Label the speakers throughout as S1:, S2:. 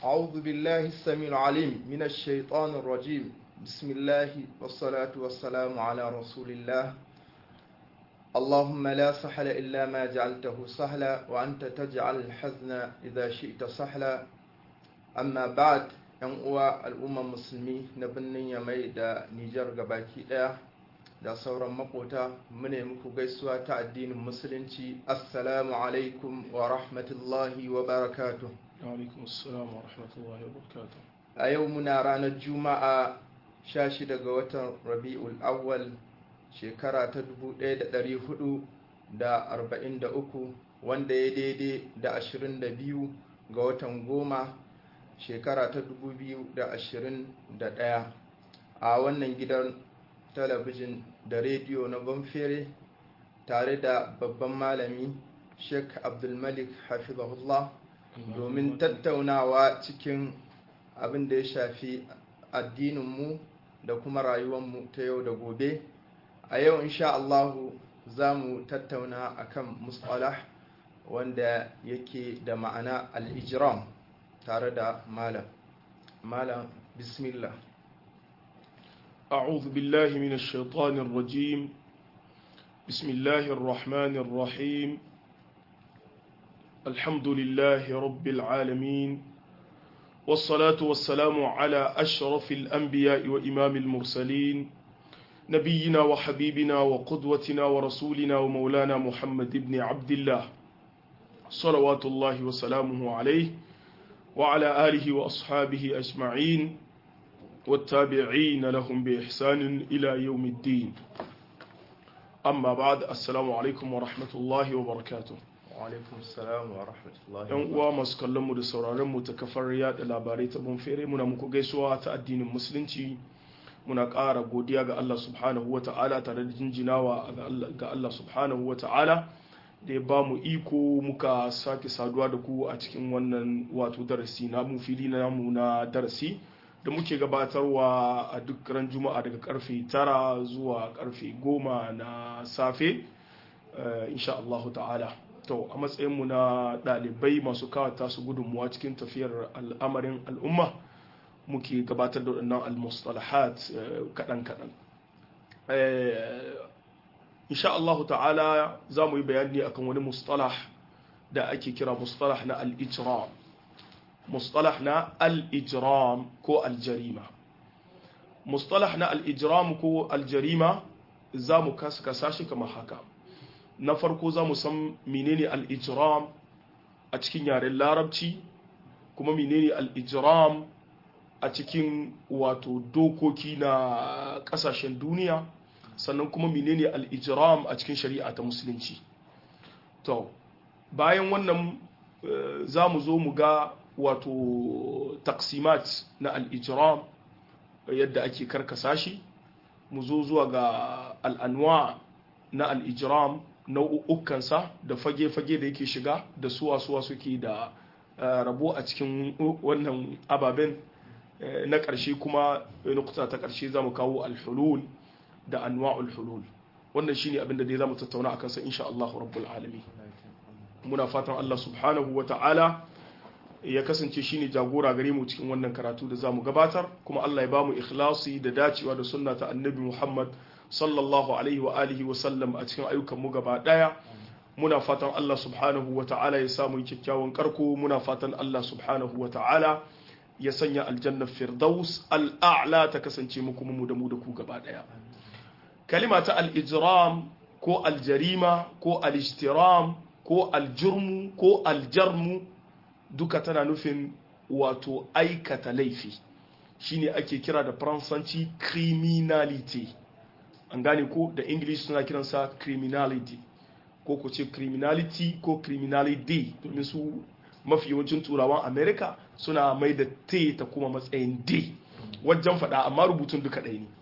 S1: أعوذ بالله السميع العليم من الشيطان الرجيم بسم الله والصلاة والسلام على رسول الله اللهم لا سهل إلا ما جعلته سهلا وأنت تجعل الحزن إذا شئت سهلا أما بعد ‘yan uwa al'ummar musulmi na birnin yamai da nijar gabaki daya da sauran makota mune muku gaisuwa ta addinin musulunci assalamu alaikum wa rahmatullahi wa barakatuh
S2: alaikum assalam wa rahmatullahi wa barakatuh
S1: a yau muna ranar juma'a 16 ga watan rabi'ul awwal shekara ta 1443 wanda ya daidai da 22 ga watan goma shekara ta 2021 a wannan gidan talabijin da rediyo na banfere tare da babban malami sheikh abdulmalik hafizahullah domin tattaunawa cikin abin da ya shafi addininmu da kuma rayuwarmu ta yau da gobe a yau insha Allahu za mu tattauna akan mustalah wanda yake da ma'ana al-ijram tare da malam malam bismillah
S2: أعوذ بالله من الشيطان الرجيم بسم الله الرحمن الرحيم الحمد لله رب العالمين والصلاة والسلام على أشرف الأنبياء وإمام المرسلين نبينا وحبيبنا وقدوتنا ورسولنا ومولانا محمد بن عبد الله صلوات الله وسلامه عليه وعلى آله وأصحابه أجمعين والتابعين لهم بإحسان إلى يوم الدين أما بعد السلام عليكم ورحمة الله وبركاته
S1: alaikum salam wa rahmatullahi
S2: yan uwa masu kallon mu da sauraron mu ta kafar yada labarai ta bonfere muna muku gaisuwa ta addinin musulunci muna ƙara godiya ga Allah subhanahu wa ta'ala tare da jinjinawa ga Allah subhanahu wa ta'ala da ya ba mu iko muka sake saduwa da ku a cikin wannan wato darasi na mu fili na mu na darasi da muke gabatarwa a duk ran juma'a daga karfe tara zuwa karfe goma na safe insha Allah ta'ala to a matsayinmu na ɗalibai masu kawata su gudunmuwa cikin tafiyar al'amarin al'umma muke gabatar da waɗannan al-mustalahat kaɗan-kaɗan insha Allah ta'ala za mu yi bayani akan wani mustalah da ake kira mustalah na al-ijram mustalah na al-ijram ko al-jarima mustalah na al-ijram ko al-jarima za mu kasa shi kamar haka na farko za mu san menene al-ijram a cikin yaren larabci kuma menene al-ijram a cikin wato dokoki na kasashen duniya sannan kuma menene al-ijram a cikin shari'a ta musulunci to bayan wannan za mu zo mu ga wato taksimat na al-ijram yadda ake karkasa shi mu zo zuwa ga al'anwa na al-ijram nau'ukansa da fage-fage da yake shiga da suwa-suwa suke da rabo a cikin wannan ababen na ƙarshe kuma nukuta ta ƙarshe za mu kawo alhulul da anwa'ul hulul wannan shine abin da dai za mu tattauna a kansa insha Allah rabbul alamin muna fatan Allah subhanahu wa ta'ala ya kasance shine jagora gare mu cikin wannan karatu da za mu gabatar kuma Allah ya ba mu ikhlasi da dacewa da sunna ta annabi Muhammad sallallahu alaihi wa alihi wa sallam a cikin ayyukan mu gaba daya muna fatan Allah subhanahu wa ta'ala ya samu kyakkyawan karko muna fatan Allah subhanahu wa ta'ala ya sanya aljannar firdaus al'a'la ta kasance mu kuma mu da mu da ku gaba daya kalima ta al-ijram ko al-jarima ko al-ijtiram ko al-jurmu ko al-jarmu duka tana nufin wato aikata laifi shine ake kira da faransanci criminality an gane ko da english suna kiransa criminality ko ku ce criminality ko criminality domin su mafi yawancin turawan america suna mai da t ta kuma matsayin d wajen faɗa amma rubutun duka ɗaya ne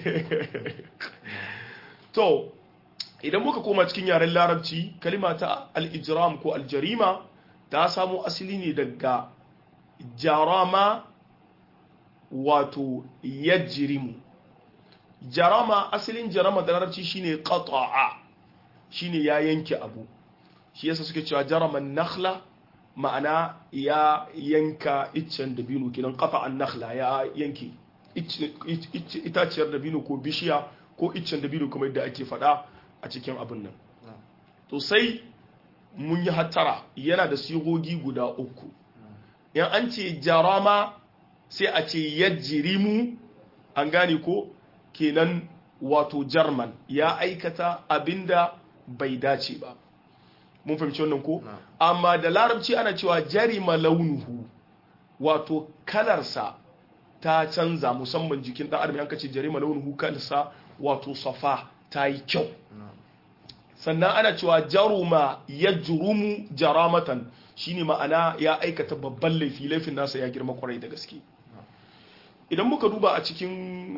S2: to idan muka koma cikin yaren larabci kalima ta al-ijram ko al-jarima ta samo asali ne daga jarama wato yajrimu jarama asalin jarama da larabci shine qata'a shine ya yanke abu shi yasa suke cewa jaraman nakhla ma'ana ya yanka iccen dabino kenan kafa an nakhla ya yanke itaciyar dabino ko bishiya ko iccen dabino kuma yadda ake faɗa a cikin abin nan to sai mun yi hattara yana da sigogi guda uku yan an ce jarama sai a ce yajirimu an gane ko kenan wato jarman ya aikata abinda bai dace ba mun fahimci wannan ko amma da larabci ana cewa jarima launuhu wato kalarsa ta canza musamman jikin dan adam yanka ce jarima launuhu kalarsa wato safa ta yi kyau sannan ana cewa jaruma ya jurumu jaramatan shine ma'ana ya aikata babban laifi laifin nasa ya girma kwarai da gaske idan muka duba a cikin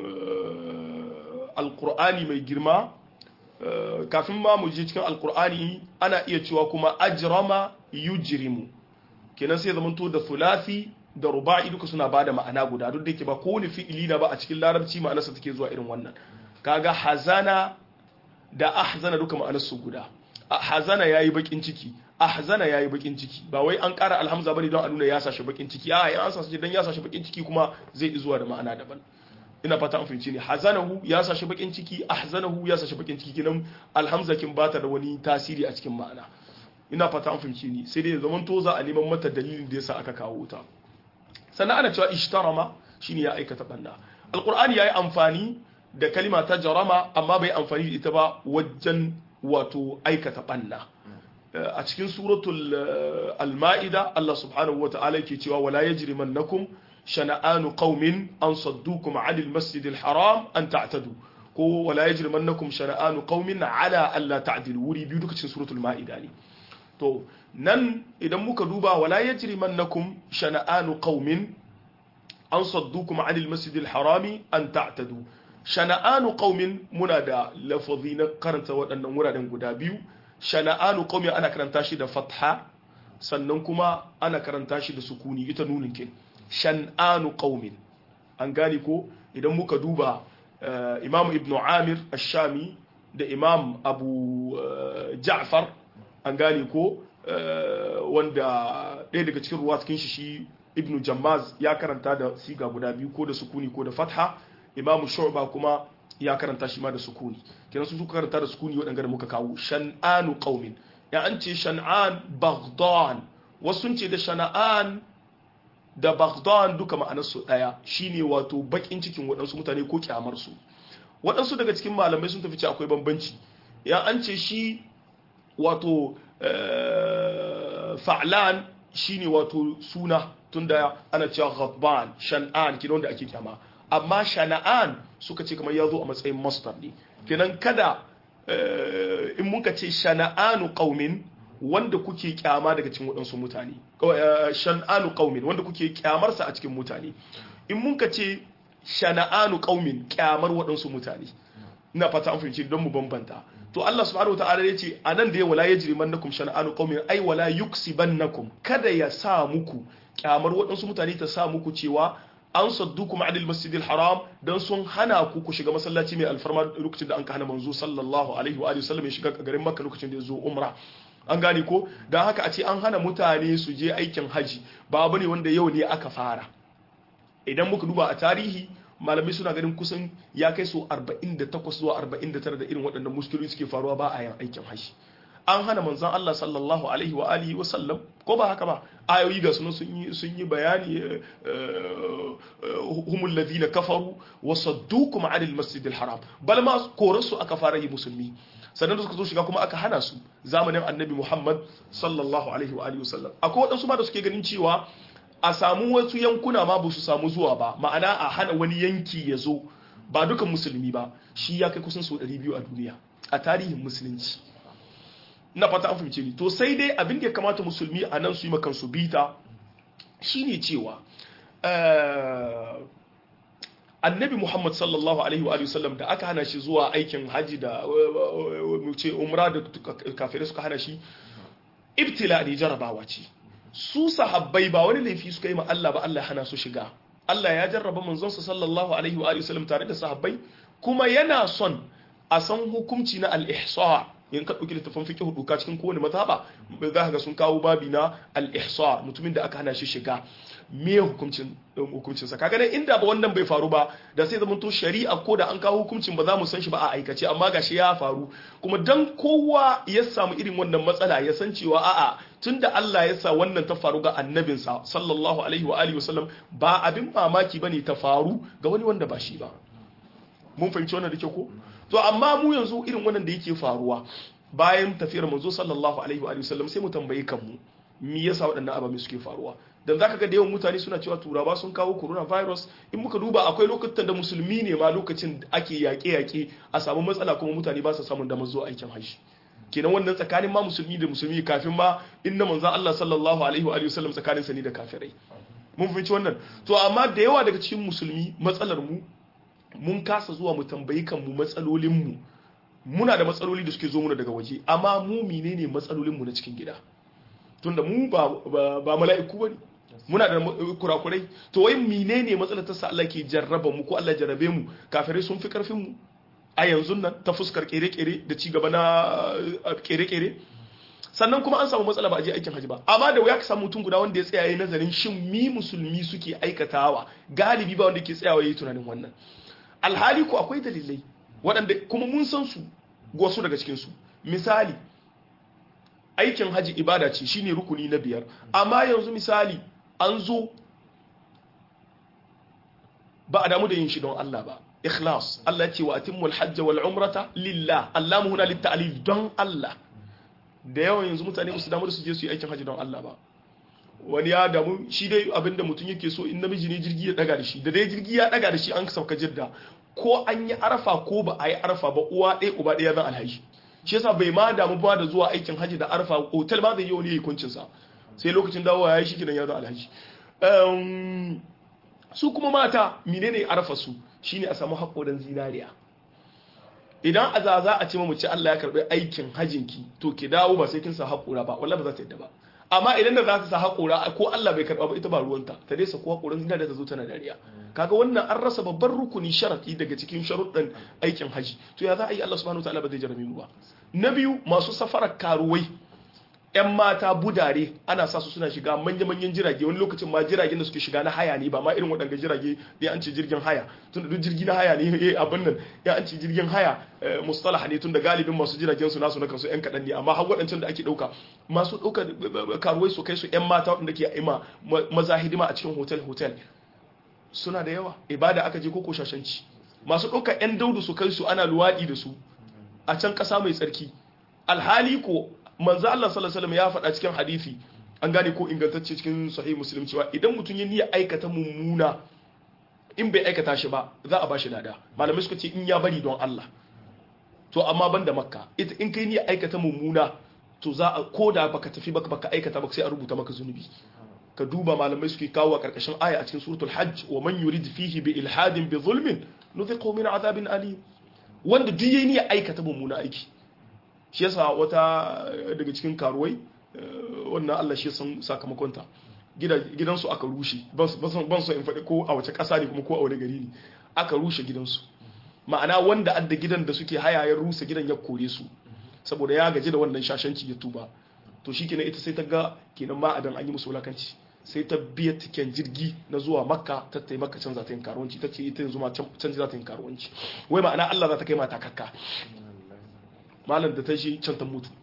S2: alkur'ani mai girma kafin ma mu je cikin alkur'ani ana iya cewa kuma ajrama yujrimu kenan sai zamanto da thulathi da ruba'i duka suna bada ma'ana guda duk da yake ba kowane fi'ili na ba a cikin larabci ma'anarsa take zuwa irin wannan kaga hazana da ahzana duka ma'anarsu guda hazana yayi bakin ciki ahzana yayi bakin ciki ba wai an ƙara alhamza bane don a nuna ya sashi bakin ciki a ya sa shi dan ya sashi bakin ciki kuma zai zuwa da ma'ana daban ina fata an fahimci ne hazanahu ya sashi bakin ciki ahzanahu ya sashi bakin ciki kinan alhamza kin bata da wani tasiri a cikin ma'ana ina fata an fahimci ni sai dai zaman to za a neman mata dalilin da yasa aka kawo ta sannan ana cewa ishtarama shine ya aikata banna alqur'ani yayi amfani da kalima ta jarama amma bai amfani da ita ba wajen wato aikata banna a cikin suratul al-ma'ida Allah subhanahu wa ta'ala yake cewa wala yajrimannakum shana'anu qaumin an saddukum 'anil masjidil haram an ta'tadu ko wala yajrimannakum shana'anu qaumin 'ala alla ta'dilu wuri biyu duka cikin suratul ma'ida ne to nan idan muka duba wala yajrimannakum shana'anu qaumin an saddukum 'anil masjidil harami an ta'tadu shana'anu qaumin muna da lafazi na karanta waɗannan wuraren guda biyu shana'anu qaumin ana karanta shi da fatha sannan kuma ana karanta shi da sukuni ita nunin kin shan'anu qaumin an gane ko idan muka duba imam ibn amir ash-shami da imam abu ja'far an gane ko wanda ɗaya daga cikin ruwa cikin shi shi ibn jammaz ya karanta da siga guda biyu ko da sukuni ko da fatha imam shu'ba kuma ya karanta shi ma da sukuni kenan su suka karanta da sukuni waɗanda da muka kawo shan'anu qaumin ya an ce shan'an baghdan wasu ce da shana'an da baghdan duka ma'anarsu ɗaya shine wato bakin cikin waɗansu mutane ko kyamar su waɗansu daga cikin malamai sun tafi ce akwai bambanci ya an ce shi wato fa'lan shine wato suna tunda ana cewa ghadban shan'an kidan da ake kyama amma shana'an suka ce kamar ya zo a matsayin mastar ne kenan kada in muka ce shana'anu qaumin wanda kuke kyama daga cikin waɗansu mutane shan'anu qaumin wanda kuke kyamarsa a cikin mutane in muka ce shana'anu qaumin kyamar waɗansu mutane ina fata an fahimci don mu bambanta to Allah subhanahu wataala ya ce anan da ya wala yajri mannakum shana'anu qaumin ai wala yuksibannakum kada ya sa muku kyamar waɗansu mutane ta sa muku cewa an saddukum adil masjidil haram dan sun hana ku ku shiga masallaci mai alfarma lokacin da an ka hana manzo sallallahu alaihi wa alihi wasallam ya shiga garin makka lokacin da ya zo umra an gane ko dan haka a ce an hana mutane su je aikin haji ba abu ne wanda yau ne aka fara idan muka duba a tarihi malamai suna ganin kusan ya kai so 48 zuwa 49 da irin waɗannan muskiloli suke faruwa ba a yin aikin haji an hana manzon Allah sallallahu alaihi wa alihi wa sallam ko ba haka ba ayoyi ga sunan sun yi sun yi bayani humul ladina kafaru wa saddukum anil masjidil haram bal ma koransu aka fara yi musulmi sannan da suka zo shiga kuma aka hana su zamanin annabi Muhammad sallallahu alaihi wa alihi wa sallam akwai waɗansu ma da suke ganin cewa a samu wasu yankuna ma ba su samu zuwa ba ma'ana a hana wani yanki ya zo ba dukan musulmi ba shi ya kai kusan sau 200 a duniya a tarihin musulunci na fata an fahimce ni to sai dai abin da ya kamata musulmi a nan su yi makansu bita shine cewa annabi muhammad sallallahu alaihi wa sallam da aka hana shi zuwa aikin haji da ce umra da kafirai suka hana shi ibtila ne jarabawa ce su sahabbai ba wani laifi suka yi ma Allah ba Allah hana su shiga Allah ya jarraba manzonsa sallallahu alaihi wa sallam tare da sahabbai kuma yana son a san hukunci na al-ihsa in ka dauki littafin fiqh doka cikin kowane mazhaba za ka ga sun kawo babi na al-ihsar mutumin da aka hana shi shiga me hukuncin hukuncin sa kaga dai inda ba wannan bai faru ba da sai zaman to shari'a ko da an kawo hukuncin ba za mu san shi ba a aikace amma gashi ya faru kuma dan kowa ya samu irin wannan matsala ya san cewa a'a tunda Allah ya sa wannan ta faru ga annabinsa sallallahu alaihi wa alihi wasallam ba abin mamaki bane ta faru ga wani wanda ba shi ba mun fahimci wannan da ke ko to amma mu yanzu irin wannan da yake faruwa bayan tafiyar manzo sallallahu alaihi wa alihi wasallam sai mu tambaye kanmu me yasa waɗannan ababen suke faruwa dan zaka ga da yawan mutane suna cewa turawa sun kawo coronavirus in muka duba akwai lokutan da musulmi ne ma lokacin da ake yaƙe-yaƙe a samu matsala kuma mutane ba su samun damar zuwa aikin hajji kenan wannan tsakanin ma musulmi da musulmi kafin ma inna manzon Allah sallallahu alaihi wa sallam tsakanin sa ne da kafirai mun fahimci wannan to amma da yawa daga cikin musulmi matsalar mu mun kasa zuwa mu tambayi kanmu matsalolin mu muna da matsaloli da suke zo muna daga waje amma mu menene matsalolin mu na cikin gida tunda mu ba ba mala'iku bane muna da kurakurai to wai menene matsalar ta sa Allah ke jarraba mu ko Allah jarrabe mu kafirai sun fi karfin mu a yanzu nan ta fuskar kere-kere da ci gaba na kere-kere sannan kuma an samu matsala ba a je aikin haji ba amma da wuya ka samu mutum guda wanda ya tsaya yayin nazarin shin mi musulmi suke aikatawa galibi ba wanda ke tsayawa yayi tunanin wannan alhali ko akwai dalilai waɗanda kuma mun san su wasu daga cikin su misali aikin haji ibada ce shine rukuni na biyar amma yanzu misali an zo ba a damu da yin shi don Allah ba ikhlas Allah ce wa atimmul hajj wal umrata lillah Allah mu huna litta'lil don Allah da yawan yanzu mutane musu damu da su je su yi aikin haji don Allah ba wani ya damu shi dai abinda mutum yake so in namiji ne jirgi ya daga da shi da dai jirgi ya daga da shi an sauka jidda ko an yi arafa ko ba a yi arafa ba uwa ɗaya uba ɗaya zan alhaji shi yasa bai ma damu ba da zuwa aikin haji da arafa hotel ma zai yi wani hukuncin sa sai lokacin dawowa ya yi shi gidan ya zan alhaji su kuma mata menene arafa su shine a samu haƙorin zinariya idan a za a ce mace Allah ya karɓi aikin hajinki to ki dawo ba sai kin sa haƙora ba wallahi ba za ta yadda ba amma idan da za ta sa haƙora ko Allah bai karɓa ba ita ba ruwanta ta dai sa ko haƙorin zinariya ta zo tana dariya kaga wannan an rasa babban rukuni sharati daga cikin sharuɗan aikin haji to ya za a yi Allah subhanahu wataala ba zai jarame mu ba na biyu masu safarar karuwai 'yan mata budare ana sa su suna shiga manya-manyan jirage wani lokacin ma jiragen da suke shiga na haya ne ba ma irin waɗanda jirage ya an ce jirgin haya tun da duk jirgi na haya ne eh abin nan ya an ce jirgin haya mustalah ne tun da galibin masu jiragen su nasu na kansu 'yan kaɗan ne amma har waɗancan da ake ɗauka masu ɗauka karuwai su kai su 'yan mata waɗanda ke ima maza hidima a cikin hotel hotel suna da yawa ibada aka je koko shashanci masu ɗauka 'yan daudu su kai su ana luwaɗi da su a can ƙasa mai tsarki alhali ko manzo Allah sallallahu alaihi wasallam ya faɗa cikin hadisi an gane ko ingantacce cikin sahih muslim cewa idan mutum ya niyya aikata mummuna in bai aikata shi ba za a bashi lada malamai suka ce in ya bari don Allah to amma banda makka ita in kai niyya aikata mummuna to za a koda baka tafi baka baka aikata baka sai a rubuta maka zunubi ka duba malamai suke kawo a karkashin aya a cikin suratul hajj wa man yurid fihi bi ilhadin bi zulmin nudhiqu min azabin alim wanda duk yayi niyya aikata mummuna aiki shi yasa wata daga cikin karuwai wannan Allah shi san sakamakonta gidansu aka rushe ban so in faɗi ko a wace ƙasa ne kuma ko a wani gari ne aka rushe gidansu ma'ana wanda adda gidan da suke haya ya rusa gidan ya kore su saboda ya gaji da wannan shashanci ya tuba to shi kenan ita sai ta ga kenan ma adan an yi musu wulakanci sai ta biya tiken jirgi na zuwa makka ta tai makka can za ta yin karuwanci ta ce ita yanzu ma can za ta yin karuwanci wai ma'ana Allah za ta kai mata kakka malam da ta shi can ta mutu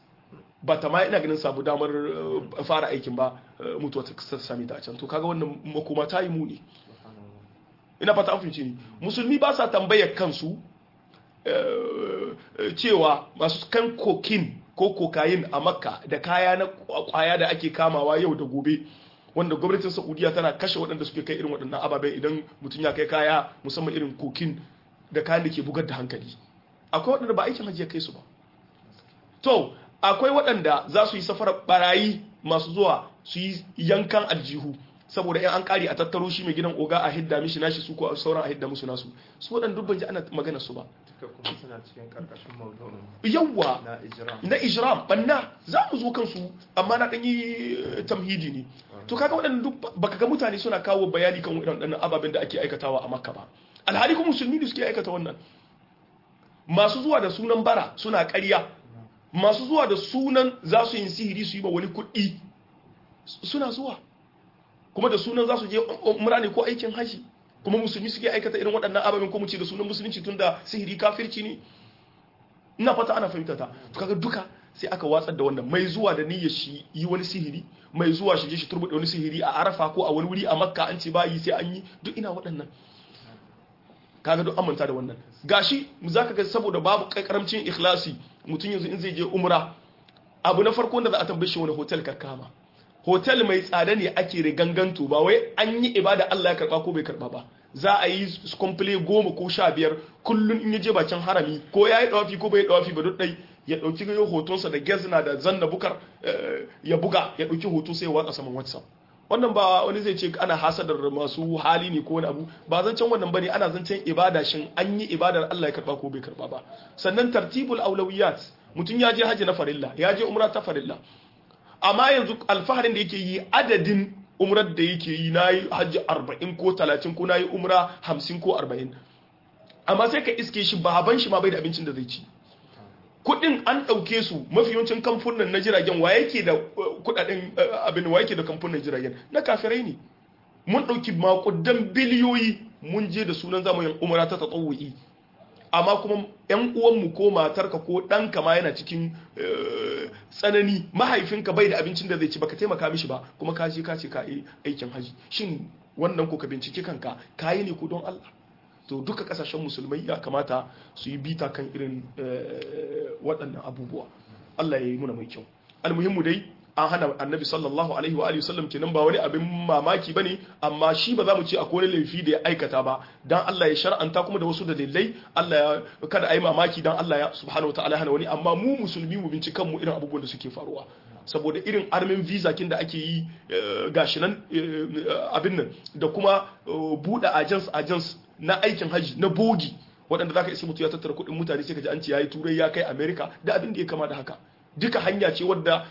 S2: ba ta ma ina ganin sabu damar fara aikin ba mutuwa ta sami ta a can to kaga wannan makoma ta yi muni ina fata an finci ni musulmi ba sa tambayar kansu cewa masu kan kokin ko kokayin a makka da kaya na kwaya da ake kamawa yau da gobe wanda gwamnatin saudiya tana kashe waɗanda suke kai irin waɗannan ababen idan mutum ya kai kaya musamman irin kokin da kayan da ke bugar da hankali akwai waɗanda ba aikin hajji ya kai su ba to akwai waɗanda za su yi safarar barayi masu zuwa su yi yankan aljihu saboda in an kare a tattaro shi mai gidan oga a hidda mishi nashi su ko sauran a hidda musu nasu su waɗanda duk ban ji ana magana su ba
S1: kuma suna cikin karkashin maudu'in
S2: yawwa
S1: na ijram
S2: na ijram banna za mu zo kansu amma na ɗan yi tamhidi ne to kaga waɗanda duk baka ga mutane suna kawo bayani kan waɗannan ababen da ake aikatawa a makka ba alhali kuma musulmi ne suke aikata wannan masu zuwa da sunan bara suna ƙarya masu zuwa da sunan za su yin sihiri su yi ma wani kuɗi suna zuwa kuma da sunan za su je umra ne ko aikin haji kuma musulmi suke aikata irin waɗannan ababen ko mu ce da sunan musulunci tunda sihiri kafirci ne ina fata ana fahimta ta to kaga duka sai aka watsar da wannan mai zuwa da niyyar shi yi wani sihiri mai zuwa shi je shi turbuɗe wani sihiri a arafa ko a wani wuri a makka an ce ba yi sai an yi duk ina waɗannan kaga duk amanta da wannan gashi zaka ga saboda babu karamcin ikhlasi mutum yanzu in zai je umra abu na farko da za a tambaye shi wani hotel ka kama hotel mai tsada ne ake riganganto ba wai an yi ibada Allah ya karba ko bai karba ba za a yi komple goma ko sha biyar kullum in ya je bakin harami ko ya yi dawafi ko bai dawafi ba duk dai ya dauki gayo hotonsa da gezna da zanna bukar ya buga ya dauki hoto sai ya watsa saman whatsapp wannan ba wani zai ce ana hasadar masu hali ne ko wani abu ba zancen wannan bane ana zancen ibada shin an yi ibadar Allah ya karba ko bai karba ba sannan tartibul aulawiyat mutum ya je haji na farilla ya je umra ta farilla amma yanzu alfaharin da yake yi adadin umrar da yake yi na yi hajji 40 ko 30 ko na yi umra 50 ko 40 amma sai ka iske shi baban shi ma bai da abincin da zai ci kudin an ɗauke su mafi yawancin kamfunan na jiragen wa yake da kudaden abin wa yake da kamfunan jiragen na kafirai ne mun ɗauki makudan biliyoyi mun je da sunan zamanin umara ta tatsawu'i amma kuma yan uwanmu ko matarka ko ɗanka ma yana cikin tsanani mahaifinka bai da abincin da zai ci baka taimaka mishi ba kuma ka je ka ce ka yi aikin haji shin wannan ko ka bincike kanka ka yi ne ko don Allah to duka kasashen musulmai ya kamata su yi bita kan irin waɗannan abubuwa Allah ya yi muna mai kyau almuhimmu dai an hana annabi sallallahu alaihi wa alihi wasallam kenan ba wani abin mamaki bane amma shi ba za mu ce akwai wani laifi da ya aikata ba dan Allah ya shar'anta kuma da wasu dalilai Allah ya kada a yi mamaki dan Allah ya subhanahu wataala hana wani amma mu musulmi mu bincikan mu irin abubuwan da suke faruwa saboda irin armin visa kin da ake yi gashi nan abin nan da kuma buɗe agents agents na aikin haji na bogi waɗanda za ka isi mutu ya tattara kuɗin mutane sai ka ji an ce ya yi turai ya kai amerika da abin da ya kama da haka duka hanya ce wadda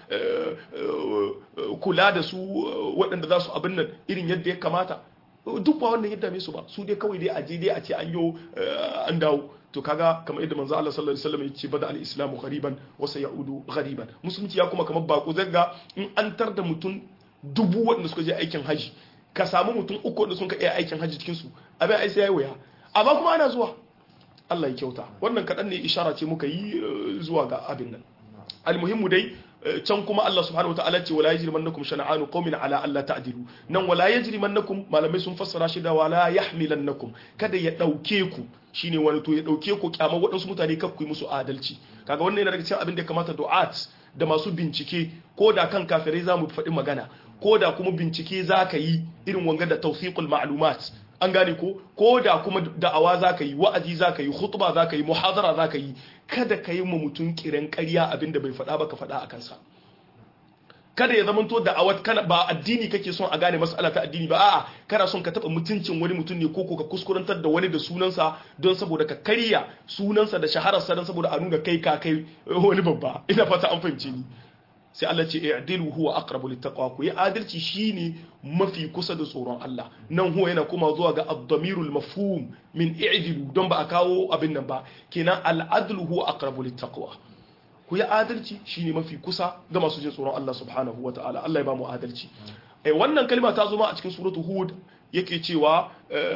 S2: kula da su waɗanda za su abin nan irin yadda ya kamata duk ba wannan yadda mai su ba su dai kawai dai a je dai a ce an yo an dawo to kaga kamar yadda manzo Allah sallallahu alaihi wasallam ya ce bada al-islamu ghariban wa sayaudu ghariban musulunci ya kuma kamar bako zanga in an tar da mutum dubu waɗanda suka je aikin haji ka samu mutum uku wanda sun ka iya aikin haji cikin su abin ai sai yayi waya amma kuma ana zuwa Allah ya kyauta wannan kaɗan ne ishara ce muka yi zuwa ga abin nan almuhimmu dai can kuma Allah subhanahu wataala ce wala yajrimannakum shana'anu qaumin ala alla ta'dilu nan wala yajrimannakum malamai sun fassara shi da wala yahmilannakum kada ya dauke ku shine wani to ya dauke ku kyama waɗansu mutane kar ku yi musu adalci kaga wannan yana daga cikin abin da kamata du'at da masu bincike ko da kan kafirai zamu faɗi magana ko da kuma bincike zaka yi irin wanga da tawfiqul ma'lumat an gane ko ko da kuma da'awa za ka yi wa'azi za ka yi khutba za ka yi muhadara za ka yi kada ka yi ma mutum kiran ƙarya abin da bai faɗa ba ka faɗa a kansa kada ya zamanto da'awat kana ba addini kake son a gane mas'ala ta addini ba a'a kana son ka taɓa mutuncin wani mutum ne ko ko ka kuskurantar da wani da sunansa don saboda ka karya sunansa da shahararsa don saboda a nuna kai ka kai wani babba ina fata an fahimce ni sai Allah ce i'dilu huwa aqrabu littaqwa ku yi adalci shine mafi kusa da tsoron Allah nan huwa yana kuma zuwa ga ad-damirul mafhum min i'dilu don ba a kawo abin nan ba kenan al-adlu huwa aqrabu littaqwa ku yi adalci shine mafi kusa ga masu jin tsoron Allah subhanahu wataala Allah ya ba mu adalci eh wannan kalma ta zo ma a cikin suratu hud yake cewa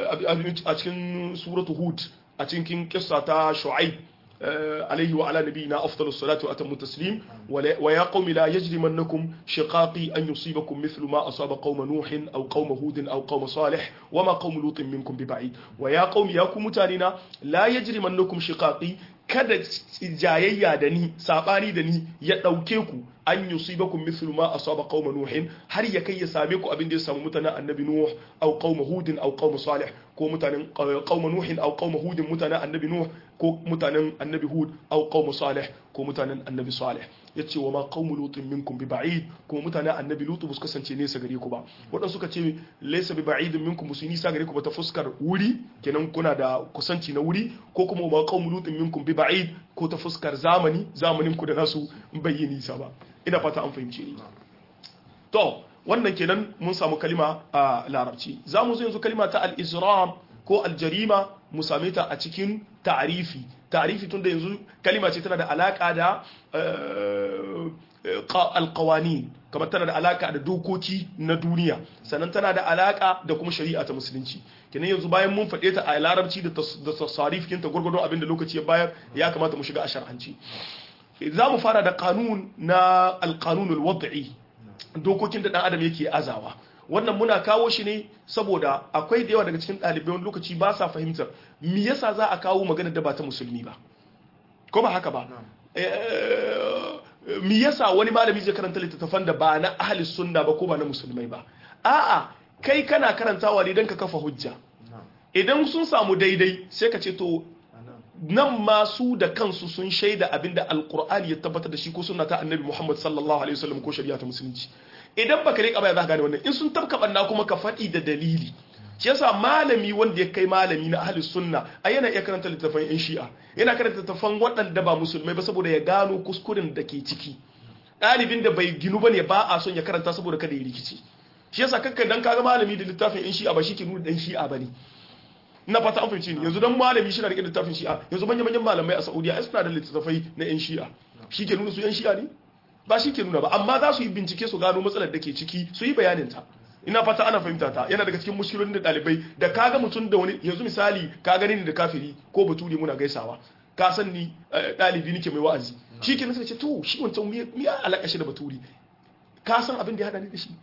S2: a cikin suratu hud a cikin kissa ta shu'aib عليه وعلى نبينا أفضل الصلاة وأتم التسليم ويا قوم لا يجرمنكم شقاقي أن يصيبكم مثل ما أصاب قوم نوح أو قوم هود أو قوم صالح وما قوم لوط منكم ببعيد ويا قوم يا قوم متاننا لا يجرمنكم شقاقي kada jayayya da ni sabani da ni ya dauke ku an yusibakum mithlu ma asaba qauma nuhin har ya kai ya same ku abin da ya samu mutanen annabi nuh aw qauma hudin aw qauma salih ko mutanen qauma nuhin aw qauma hudin mutanen annabi nuh ko mutanen annabi hud aw qauma salih ko mutanen annabi salih yace wa ma qaumu lutin minkum bi ba'id kuma mutanen annabi lutu bus kasance nesa gare ku ba wadan suka ce laysa bi ba'idin minkum musu nisa gare ku ba ta fuskar wuri kenan kuna da kusanci na wuri ko kuma ma qaumu lutin minkum bi ba'id ko ta fuskar zamani zamanin ku da nasu bai nisa ba ina fata an fahimce ni to wannan kenan mun samu kalima a larabci za mu zo yanzu kalima ta al-izram ko al-jarima mu same ta a cikin ta'arifi ta'rifi tunda yanzu kalima ce tana da alaka da alqawani kamar tana da alaka da dokoki na duniya sannan tana da alaka da kuma shari'a ta musulunci kenan yanzu bayan mun faɗe ta a larabci da tasarif kinta gurgurdon abin da lokaci ya bayar ya kamata mu shiga a shar'anci za mu fara da kanun na alkanunul wad'i dokokin da dan adam yake azawa wannan muna kawo shi ne saboda akwai da yawa daga cikin ɗalibai wani lokaci ba sa fahimtar me yasa za a kawo magana da ba ta musulmi ba ko ba haka ba me yasa wani malami zai karanta littattafan da ba na ahli sunna ba ko ba na musulmai ba a'a kai kana karantawa ne don ka kafa hujja idan sun samu daidai sai ka ce to nan ma su da kansu sun shaida abinda alkur'ani ya tabbatar da shi ko sunna ta annabi muhammad sallallahu alaihi wasallam ko shari'a ta musulunci idan baka rika baya za ka gane wannan in sun tabka banna kuma ka faɗi da dalili shi yasa malami wanda ya kai malami na ahli sunna a yana iya karanta littattafan yan shi'a yana karanta littattafan waɗanda ba musulmai ba saboda ya gano kuskuren da ke ciki ɗalibin da bai ginu bane ba a son ya karanta saboda kada ya rikici shi yasa kakkan dan kaga malami da littafin yan shi'a ba shi ke nuna dan shi'a bane na fata an fahimci ni yanzu dan malami shi na rike littafin shi'a yanzu manyan manyan malamai a Saudiya ai suna da littattafai na yan shi'a shi ke nuna su yan shi'a ne ba shi ke nuna ba amma za su yi bincike su gano matsalar da ke ciki su yi bayanin ta ina fata ana fahimta ta yana daga cikin mushkilolin da dalibai da kaga mutum da wani yanzu misali ka gani ni da kafiri ko baturi muna gaisawa ka san ni dalibi nake mai wa'azi shi ke nasa ce to shi wancan miya alaka shi da baturi ka san abin da ya hada ni da shi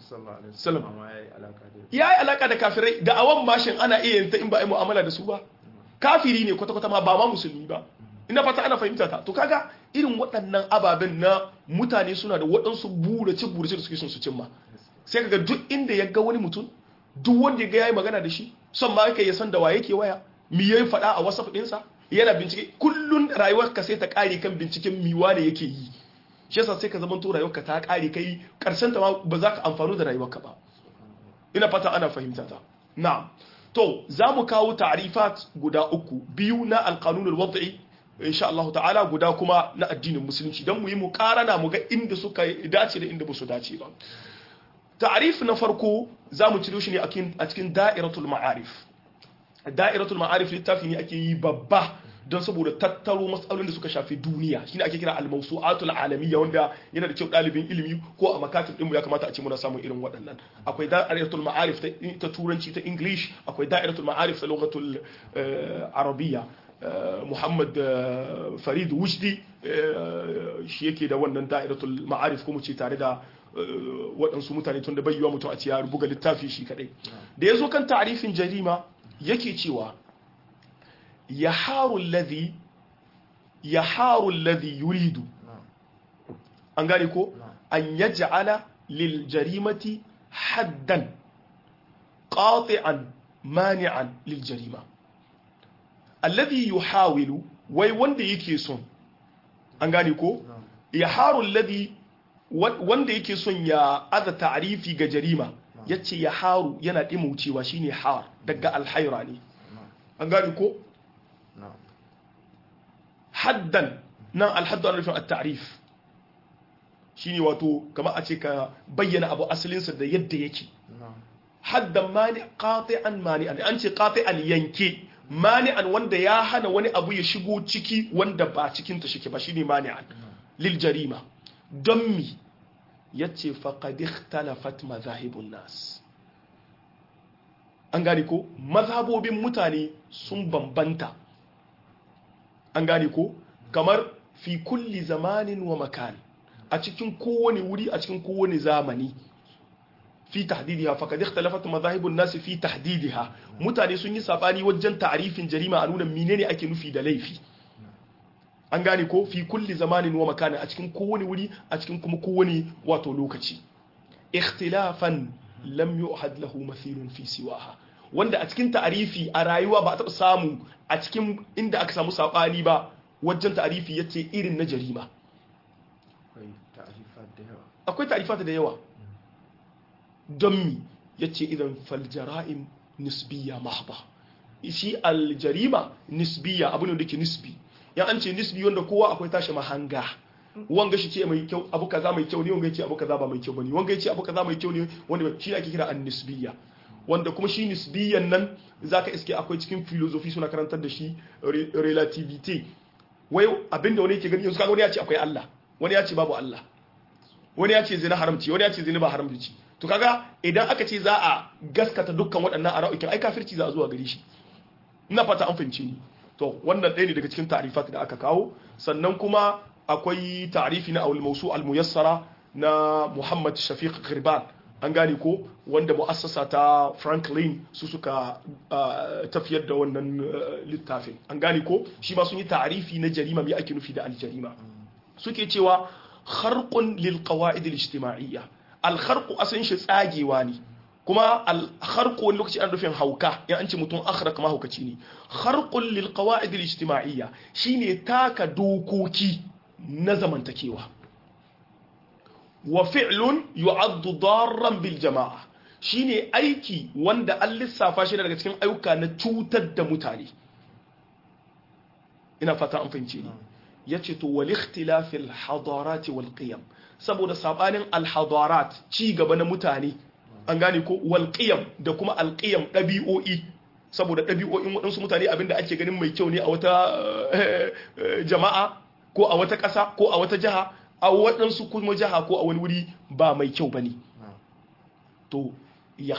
S2: ya yi alaka da kafirai da awan mashin ana iya yin ta in ba a mu'amala da su ba kafiri ne kwata-kwata ma ba ma musulmi ba ina fata ana fahimta ta to kaga irin waɗannan ababen na mutane suna da waɗansu burace burace da suke son su cimma sai kaga duk inda ya ga wani mutum duk wanda ya ga yayi magana da shi son ma yake ya san da waye ke waya mi yayi faɗa a whatsapp ɗinsa yana bincike kullun rayuwarka sai ta ƙare kan binciken miwa ne yake yi shi yasa sai ka zama to rayuwarka ta kare kai karshen ta ma ba za ka amfanu da rayuwarka ba ina fata ana fahimta ta na'am to za mu kawo ta'rifat guda uku biyu na alqanun alwad'i insha Allah ta'ala guda kuma na addinin musulunci dan mu yi muqarana mu ga inda suka dace da inda ba su dace ba ta'rif na farko za mu ciro shi ne a cikin da'iratul ma'arif da'iratul ma'arif littafi ne ake yi babba don saboda tattaro matsalolin da suka shafi duniya shine ake kira al-mawsu'atul alamiyya wanda yana da kyau dalibin ilimi ko a makatib din mu ya kamata a ce muna samun irin waɗannan akwai da'iratul ma'arif ta turanci ta english akwai da'iratul ma'arif ta lughatul arabiyya Muhammad Farid Wujdi shi yake da wannan da'iratul ma'arif kuma ce tare da waɗansu mutane tun da bai yiwa mutum a ce ya buga littafi shi kadai da ya zo kan ta'arifin jarima yake cewa yaharu alladhi yaharu alladhi yuridu an gane ko an yaj'ala lil jarimati haddan qati'an mani'an lil jarima alladhi yuhawilu wai wanda yake son an gane ko yaharu alladhi wanda yake son ya aza ta'rifi ga jarima yace yaharu yana dimaucewa shine har daga alhaira ne an gane ko haddan nan alhaddu ana nufin at-ta'rif shine wato kamar a ce ka bayyana abu asalinsa da yadda yake haddan mani qati'an mani an ce qati'an yanke mani'an wanda ya hana wani abu ya shigo ciki wanda ba cikin ta shike ba shine mani'an lil jarima don mi yace faqad ikhtalafat madhahibun nas an gane ko mazhabobin mutane sun bambanta an gane ko kamar fi kulli zamanin wa makan a cikin kowane wuri a cikin kowane zamani fi tahdidiha faqad ikhtalafat madhahibun nas fi tahdidiha mutane sun yi sabani wajen ta'rifin jarima a nuna menene ake nufi da laifi an gane ko fi kulli zamanin wa makan a cikin kowane wuri a cikin kuma kowane wato lokaci ikhtilafan lam yu'had lahu mathilun fi siwaha wanda a cikin ta'arifi a rayuwa ba a taɓa samu a cikin inda aka samu saɓani ba wajen ta'arifi ya ce irin na jarima akwai ta'arifat da yawa don mi ya ce idan faljara'in nisbiya mahba shi aljarima nisbiya abu ne da ke nisbi ya an ce nisbi wanda kowa akwai tashi mahanga wanga shi ce mai kyau abu kaza mai kyau ne wanga ya ce abu kaza ba mai kyau bane wanga ya ce abu kaza mai kyau ne wanda shi ake kira an nisbiya wanda kuma shi nisbiyan nan zaka iske akwai cikin philosophy suna karantar da shi relativity wai abinda wani yake gani yanzu kaga wani ya ce akwai Allah wani ya ce babu Allah wani ya ce zina haramci wani ya ce zina ba haramci to kaga idan aka ce za a gaskata dukkan waɗannan ara'ukin ai kafirci za a zuwa gare shi ina fata an fahimce ni to wannan ɗaya ne daga cikin ta'rifat da aka kawo sannan kuma akwai ta'rifi na awul mawsu al muyassara na Muhammad Shafiq Ghirban an gane ko wanda mu'assasa ta Franklin su suka tafiyar da wannan littafin an gane ko shi ma sun yi ta'rifi na jarima me ake nufi da al jarima suke cewa kharqun lil qawaid al ijtima'iyya al kharqu asan shi tsagewa ne kuma al kharqu wani lokaci an rufin hauka in an ce mutum akhraq ma haukaci ne kharqun lil qawaid al ijtima'iyya shine taka dokoki na zamantakewa wa fi'lun yu'addu darran bil jama'a shine aiki wanda an lissafa shi daga cikin ayyuka na cutar da mutane ina fata an fahimce ni yace to wal ikhtilaf al hadarat wal qiyam saboda sabanin al hadarat ci gaba na mutane an gane ko wal qiyam da kuma al qiyam dabi'o'i saboda dabi'o'in waɗansu mutane abinda ake ganin mai kyau ne a wata jama'a ko a wata ƙasa ko a wata jiha a waɗansu kuma jiha ko a wani wuri ba mai kyau ba ne to ya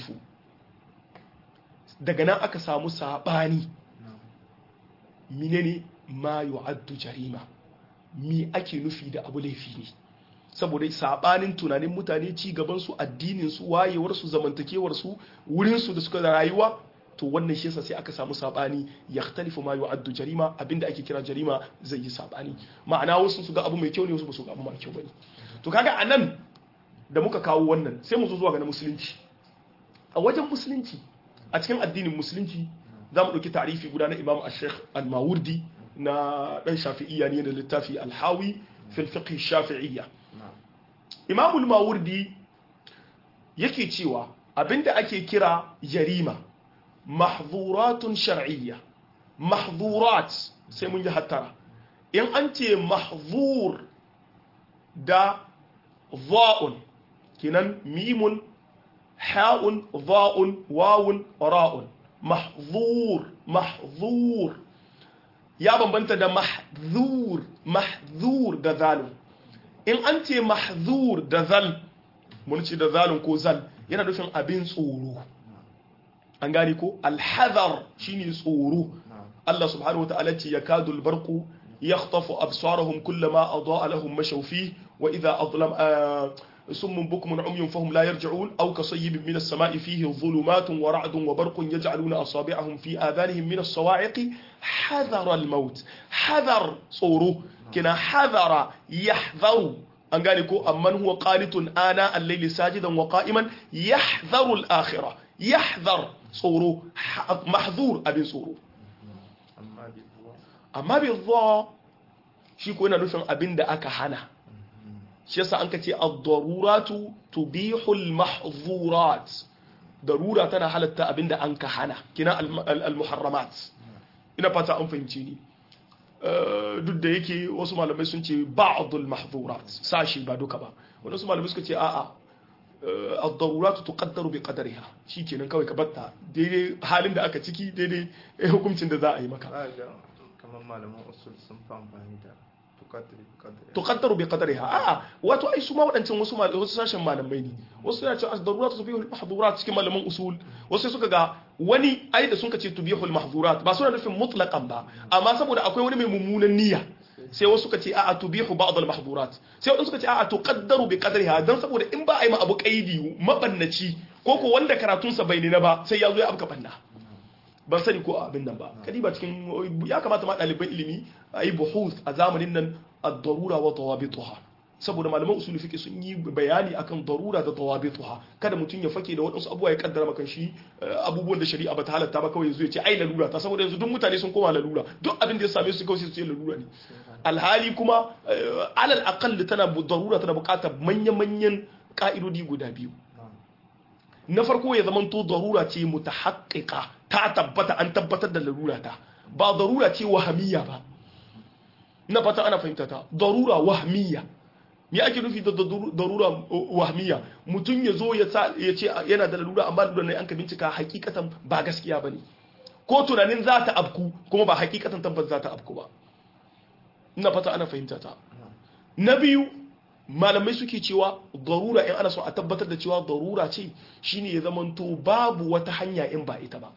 S2: daga nan aka samu saɓani menene ma yu'addu jarima mi ake nufi da abu laifi ne saboda saɓanin tunanin mutane ci gabansu addininsu wayewarsu zamantakewarsu wurinsu da suka rayuwa to wannan shi yasa sai aka samu sabani yakhtalifu ma yu'addu jarima abinda ake kira jarima zai yi sabani ma'ana wasu su ga abu mai kyau ne wasu ba su ga abu mai kyau bane to kaga anan da muka kawo wannan sai mu zo zuwa ga musulunci a wajen musulunci a cikin addinin musulunci za mu ɗauki tarifi guda na imam al-sheikh al-mawardi na ɗan shafi'iyya ne da littafi al-hawi fil fiqh shafi'iyya imam al-mawardi yake cewa abinda ake kira jarima mahzuratun shar'iyya mahzurat sai mun yi hattara in an ce mahzur da za'un kinan mimun ha'un za'un wawun ra'un mahzur mahzur ya bambanta da mahzur mahzur da zalun in an ce mahzur da zal mun ce da zalun ko zal yana nufin abin tsoro an gane ko alhazar shine tsoro Allah subhanahu wataala ce yakadu albarqu yakhtafu absarahum kullama adaa lahum mashaw fihi wa idha adlam summun bukmun umyun fahum la yarji'un aw kasayyibin min as-sama'i fihi dhulumatun wa ra'dun wa barqun yaj'aluna asabi'ahum fi adhanihim min as-sawa'iqi hadara al-maut hadar tsoro kina hadara yahdharu an gane ko amman huwa qanitun ana al-layli sajidan wa qa'iman yahdharu al-akhirah yahdhar tsoro mahzur abin tsoro amma bai zuwa shi ko yana nufin abin da aka hana shi yasa an ka ce ad-daruratu tubihul mahzurat darura tana halatta abin da an ka hana kina al-muharramat ina fata an fahimci ni duk da yake wasu malamai sun ce ba'dul mahzurat sashi ba duka ba wadansu malamai suka ce a'a ad-daruratu tuqaddaru bi qadariha shikenan kawai ka batta daidai halin da aka ciki daidai hukuncin da za a yi maka
S1: kamar malaman usul sun fi amfani da
S2: tuqaddaru bi qadariha a'a wato ai su ma wadancan wasu wasu sashen malamai ne wasu suna cewa ad-daruratu tubihu al-mahdhurat cikin malaman usul wasu suka ga wani ai da sun ce tubihu al-mahdhurat ba suna nufin mutlaqan ba amma saboda akwai wani mai mummunan niyya sai wasu suka ce a'a tubihu ba'd al-mahdhurat sai wasu suka ce a'a tuqaddaru bi qadriha dan saboda in ba a yi ma abu qaidi mabannaci ko ko wanda karatun sa bai na ba sai ya zo ya abka banna ban sani ko abin nan ba kadi ba cikin ya kamata ma ɗaliban ilimi a yi buhuth a zamanin nan ad-darura wa tawabituha saboda malaman usul fiqh sun yi bayani akan darura da tawabituha kada mutum ya fake da wadansu abubuwa ya kaddara maka shi abubuwan da shari'a ba ta halatta ba kawai yanzu ya ce ai lalura ta saboda yanzu duk mutane sun koma lalura duk abin da ya same su kawai su ce lalura ne alhali kuma alal aqall tana darura tana buƙatar manya-manyan ka'idodi guda biyu na farko ya zama to darura ce mutahaqqiqa ta tabbata an tabbatar da larura ta ba darura ce wahamiyya ba na fata ana fahimta ta darura wahamiyya me ake nufi da darura wahmiya mutum ya zo ya ce yana da lalura amma lalura ne an ka bincika hakikatan ba gaskiya ba ne ko tunanin za ta abku kuma ba hakikatan tabbas za ta abku ba ina fata ana fahimta ta na biyu malamai suke cewa darura in ana so a tabbatar da cewa darura ce shine ya zamanto babu wata hanya in ba ita ba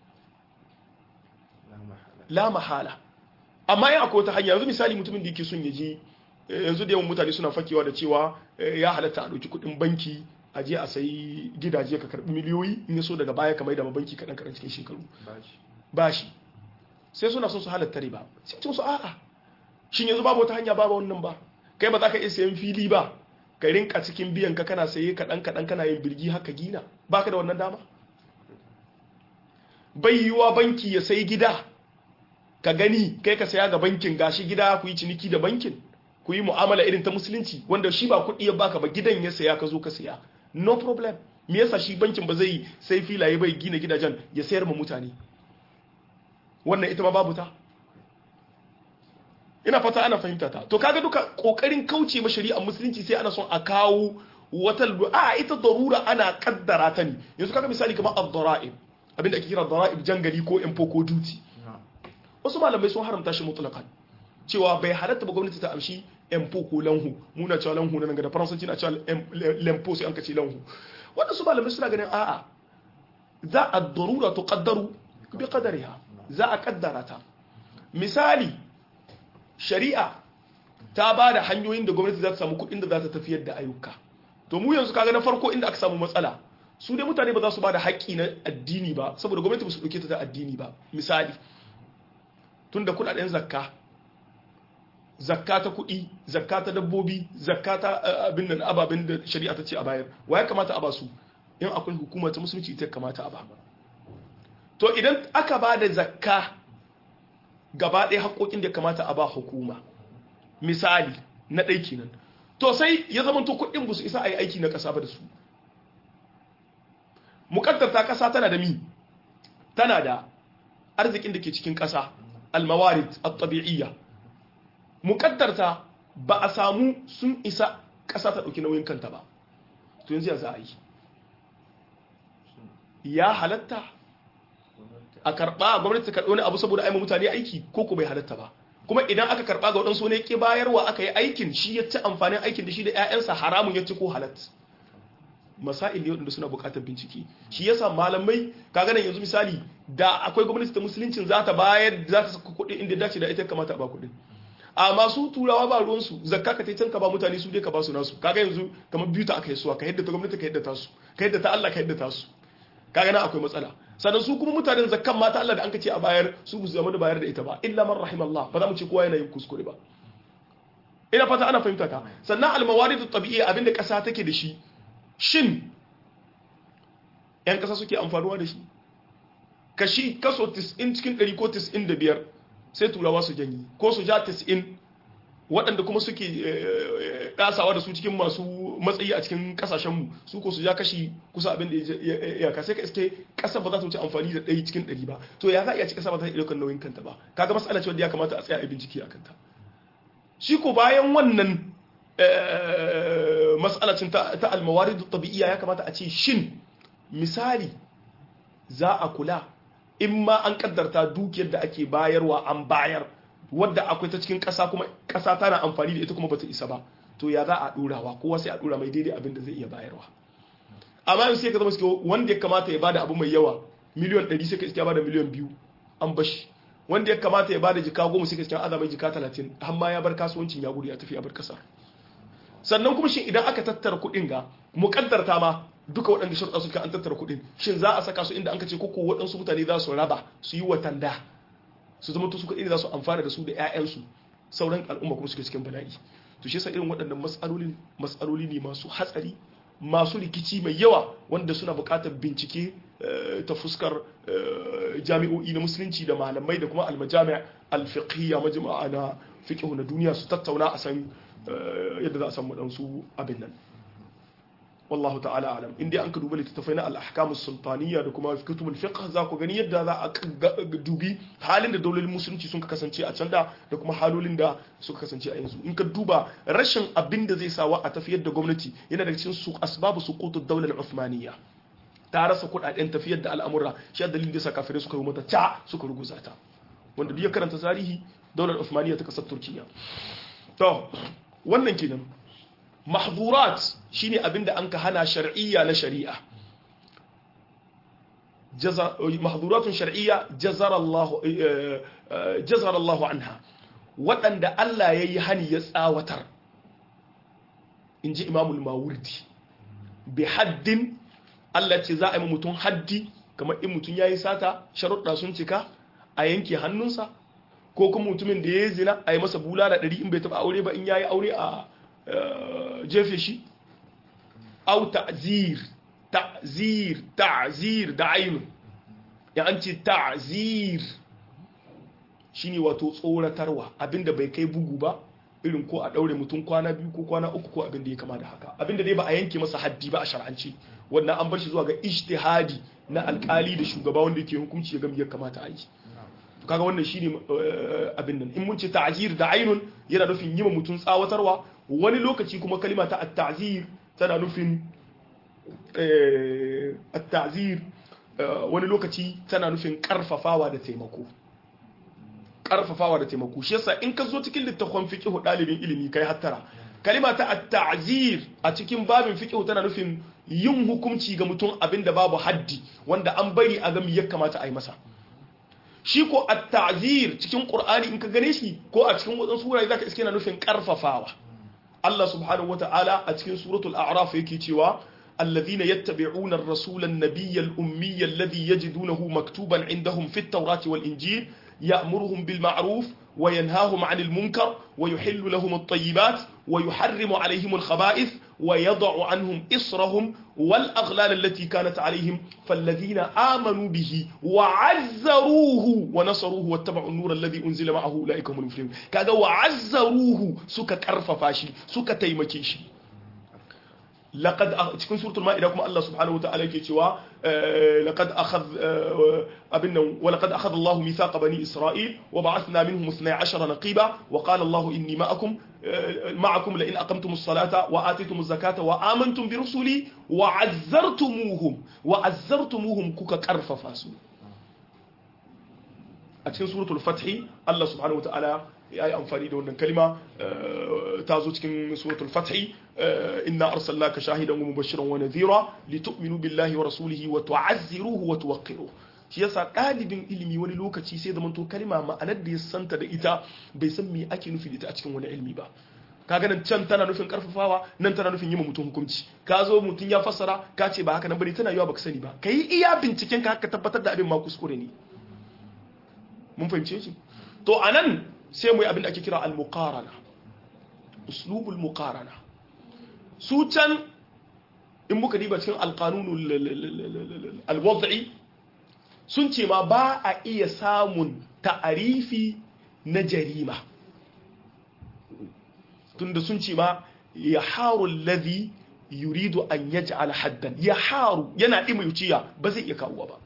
S2: la mahala amma in akwai wata hanya yanzu misali mutumin da yake son ya je yanzu da yawan mutane suna fakewa da cewa ya halatta a ɗauki kuɗin banki a je a sayi gidaje ka karɓi miliyoyi in ya so daga baya ka mai da banki kaɗan kaɗan cikin shekaru bashi sai suna son su halatta riba sai ce su a'a shin yanzu babu wata hanya babu wannan ba kai ba za ka iya sayan fili ba ka rinka cikin biyan ka kana saye kaɗan kaɗan kana yin birgi haka gina baka da wannan dama bai yiwuwa banki ya sayi gida ka gani kai ka saya ga bankin gashi gida ku yi ciniki da bankin ku yi mu'amala irin ta musulunci wanda shi ba kuɗi ya baka ba gidan ya saya ka zo ka saya no problem me yasa shi bankin ba zai sai filaye bai gina gidajen ya sayar ma mutane wannan ita ma babu ta ina fata ana fahimta ta to kaga duka kokarin kauce ma shari'ar musulunci sai ana son a kawo wata a ita darura ana kaddara ta ne yanzu kaga misali kamar ad-dara'ib abinda ake kira dara'ib jangali ko info ko duty wasu malamai sun haramta shi mutlaqan cewa bai halatta ba gwamnati ta amshi empo ko lanhu muna cewa lanhu nan ga da faransanci na cewa lempo sai an kace lanhu wanda su malamai suna ganin a'a za a darura tuqaddaru bi qadariha za a kaddara ta misali shari'a ta ba da hanyoyin da gwamnati za ta samu kuɗin da za ta tafiyar da ayyuka to mu yanzu kaga na farko inda aka samu matsala su dai mutane ba za su ba da haƙƙi na addini ba saboda gwamnati ba su ɗauke ta ta addini ba misali tun da kuɗaɗen zakka zakka ta kuɗi zakka ta dabbobi zakka ta abin da ababen da shari'a ta ce a bayar wa ya kamata a ba su in akwai hukuma ta musulunci ita kamata a ba to idan aka ba da zakka gaba ɗaya haƙoƙin da ya kamata a ba hukuma misali na ɗai kenan to sai ya zama to kuɗin ba su isa a yi aiki na ƙasa ba da su muƙaddar ta ƙasa tana da mi tana da arzikin da ke cikin ƙasa almawarid at-tabi'iyya muƙaddar ta ba a samu sun isa ƙasa ta ɗauki nauyin kanta ba to yanzu ya za a yi ya halatta a karɓa gwamnati ta karɓi wani abu saboda aima mutane aiki ko ko bai halatta ba kuma idan aka karɓa ga waɗansu ne ke bayarwa aka yi aikin shi ya ci amfanin aikin da shi da 'ya'yansa haramun ya ci ko halat masail ne waɗanda suna buƙatar bincike shi yasa malamai kaga nan yanzu misali da akwai gwamnati ta musuluncin za ta bayar za ta saka kuɗi inda dace da ita kamata a ba kuɗin amma su turawa ba ruwansu zakka ka can ka ba mutane su dai ka ba su nasu kaga yanzu kamar biyu ta aka yi suwa ka yadda ta gwamnati ka yadda ta su ka yadda ta Allah ka yadda ta su kaga nan akwai matsala sannan su kuma mutanen zakkan mata Allah da an ka ce a bayar su bu zama da bayar da ita ba illa man rahimallah ba za mu ce kowa yana yin kuskure ba ina fata ana fahimta ta sannan almawaridu tabi'iyya abinda kasa take da shi shin yan kasa suke amfanuwa da shi kashi kaso 90 cikin 100 ko 95 sai turawa su janyi ko su ja 90 waɗanda kuma suke ɗasawa da su cikin masu matsayi a cikin ƙasashenmu su ko su ja kashi kusa abin da ya ka sai ka iske ƙasa ba za ta wuce amfani da ɗaya cikin ɗari ba to ya za a iya ci ƙasa ba ta iya ɗaukar nauyin kanta ba kaga matsala ce wanda ya kamata a tsaya a bincike a kanta shi ko bayan wannan matsalacin ta almawari da tabi'iya ya kamata a ce shin misali za a kula in ma an kaddarta dukiyar da ake bayarwa an bayar wadda akwai ta cikin ƙasa kuma ƙasa tana amfani da ita kuma bata isa ba to ya za a ɗorawa kowa sai a ɗora mai daidai abin da zai iya bayarwa amma yanzu sai ka zama suke wanda ya kamata ya bada abu mai yawa miliyon 100 sai ka iska bada miliyon 2 an bashi wanda ya kamata ya bada jika goma sai ka iska azamai jika 30 har ma ya bar kasuwancin ya gudu ya tafi ya bar kasar sannan kuma shin idan aka tattara kuɗin ga muƙaddarta ma duka waɗanda sharuɗa suka an tattara kuɗin shin za a saka su inda an ka ce koko waɗansu mutane za su raba su yi watanda su zama su kaɗai za su amfana da su da 'ya'yansu sauran al'umma kuma suke cikin bala'i to shi yasa irin waɗannan matsaloli matsaloli ne masu hatsari masu rikici mai yawa wanda suna buƙatar bincike ta fuskar jami'o'i na musulunci da malamai da kuma almajami' alfiqhiyya majma'a na fiqh na duniya su tattauna a san yadda za a samu ɗansu abin nan wallahu ta'ala alam inda an ka duba littattafai na al-ahkam sultaniya da kuma kutubul fiqh za ku gani yadda za a dubi halin da daulolin musulunci sun kasance a can da da kuma halolin da suka kasance a yanzu in ka duba rashin abin da zai sawa a tafiyar da gwamnati yana daga cikin su asbabu suqutud daular uthmaniyya ta rasa kudaden tafiyar da al'amura shi dalilin da sa kafirai suka yi mata ta suka ruguza ta wanda duk ya karanta tarihi daular uthmaniyya ta kasar turkiya to wannan kenan mahzurat shine abinda an ka hana shar'iyya na shari'a mahzuratun shar'iyya jazara Allah jazara Allah anha waɗanda Allah yayi hani ya tsawatar inji Imamul Mawardi bi haddin Allah ce za a yi mutum haddi kamar in mutum yayi sata sharuɗa sun cika a yanke hannunsa ko kuma mutumin da ya yi zina a yi masa bulala ɗari in bai taɓa aure ba in yayi aure a jefe shi au ta'zir ta'zir ta'zir da ainu ya an ce ta'zir shine wato tsoratarwa abinda bai kai bugu ba irin ko a daure mutum kwana biyu ko kwana uku ko abinda ya kama da haka abinda dai ba a yanke masa haddi ba a shar'ance wannan an bar shi zuwa ga ijtihadi na alkali da shugaba wanda yake hukunci ya ga ya kamata a yi kaga wannan shine abin nan in mun ce ta'zir da ainun yana nufin yi mutum tsawatarwa wani lokaci kuma kalima ta at-ta'zir tana nufin at-ta'zir wani lokaci tana nufin karfafawa da taimako karfafawa da taimako shi yasa in ka zo cikin littafin fiqh dalibin ilimi kai hattara kalima ta at-ta'zir a cikin babin fiqh tana nufin yin hukunci ga mutum abinda babu haddi wanda an bari a ga me ya kamata a yi masa shi ko at-ta'zir cikin qur'ani in ka gane shi ko a cikin wadansu wurare zaka iske na nufin karfafawa Allah subhanahu wata'ala a cikin suratul a'raf yake cewa الذين يتبعون الرسول النبي الأمي الذي يجدونه مكتوبا عندهم في التوراة والإنجيل يأمرهم بالمعروف وينهاهم عن المنكر ويحل لهم الطيبات ويحرم عليهم الخبائث ويضع عنهم إصرهم والأغلال التي كانت عليهم فالذين آمنوا به وعزروه ونصروه واتبعوا النور الذي أنزل معه أولئك هم المفلحون كذا وعزروه سك كرففاشي سك تيمكيشي لقد cikin suratul ma'ida kuma Allah subhanahu wataala yake cewa laqad akhadh abinna wa laqad akhadha Allah mithaqa bani Isra'il wa ba'athna minhum 12 naqiba wa qala Allah inni ma'akum ma'akum la in aqamtumus salata wa atitumuz zakata wa amantum bi rusuli wa 'azzartumuhum wa 'azzartumuhum kuka karfafa su a cikin suratul fath Allah subhanahu wataala ya yi amfani da wannan kalima ta zo cikin suratul fathi inna arsalnaka shahidan wa mubashiran wa nadhira litu'minu billahi wa rasulihi wa tu'azziruhu wa tuwaqqiruhu shi yasa ɗalibin ilimi wani lokaci sai zaman to kalima ma'anar da ya santa da ita bai san me ake nufi da ita a cikin wani ilimi ba kaga nan can tana nufin karfafawa nan tana nufin yi ma mutum hukunci ka zo mutum ya fassara ka ce ba haka nan bane tana yiwa baka sani ba kai iya binciken ka haka tabbatar da abin ma kuskure ne mun fahimce shi to anan sai mu yi abin da ake kira al-muqarana uslubul muqarana su can in muka diba cikin alqanunul al-wad'i sun ce ma ba a iya samun ta'arifi na jarima tunda sun ce ma ya haru alladhi yuridu an yaj'al haddan ya haru yana dima yuciya ba zai iya kawo ba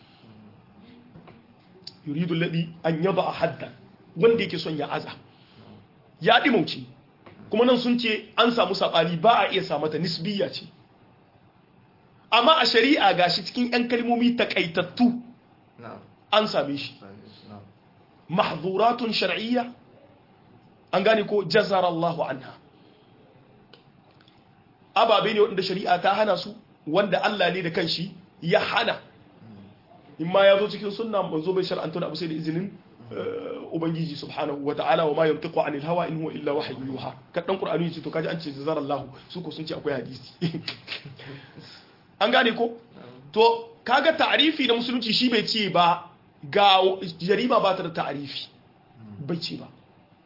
S2: yuridu alladhi an yaba haddan wanda yake son ya aza ya ɗimauci kuma nan sun ce an samu saɓani ba a iya samata nisbiya ce amma a shari'a gashi cikin 'yan kalmomi takaitattu an same shi mahzuratun shar'iyya an gane ko jazara Allahu anha ababe ne wanda shari'a ta hana su wanda Allah ne da kanshi ya hana in ma ya zo cikin sunna manzo bai shar'anta abu sai da izinin ubangiji subhanahu wa ta'ala wa ma yantiqu anil hawa in huwa illa wahyu yuha kadan qur'ani yace to kaji an ce zazara Allah su ko sun ce akwai hadisi an gane ko to kaga ta'rifi na musulunci shi bai ce ba ga jarima ba ta da ta'rifi bai ce ba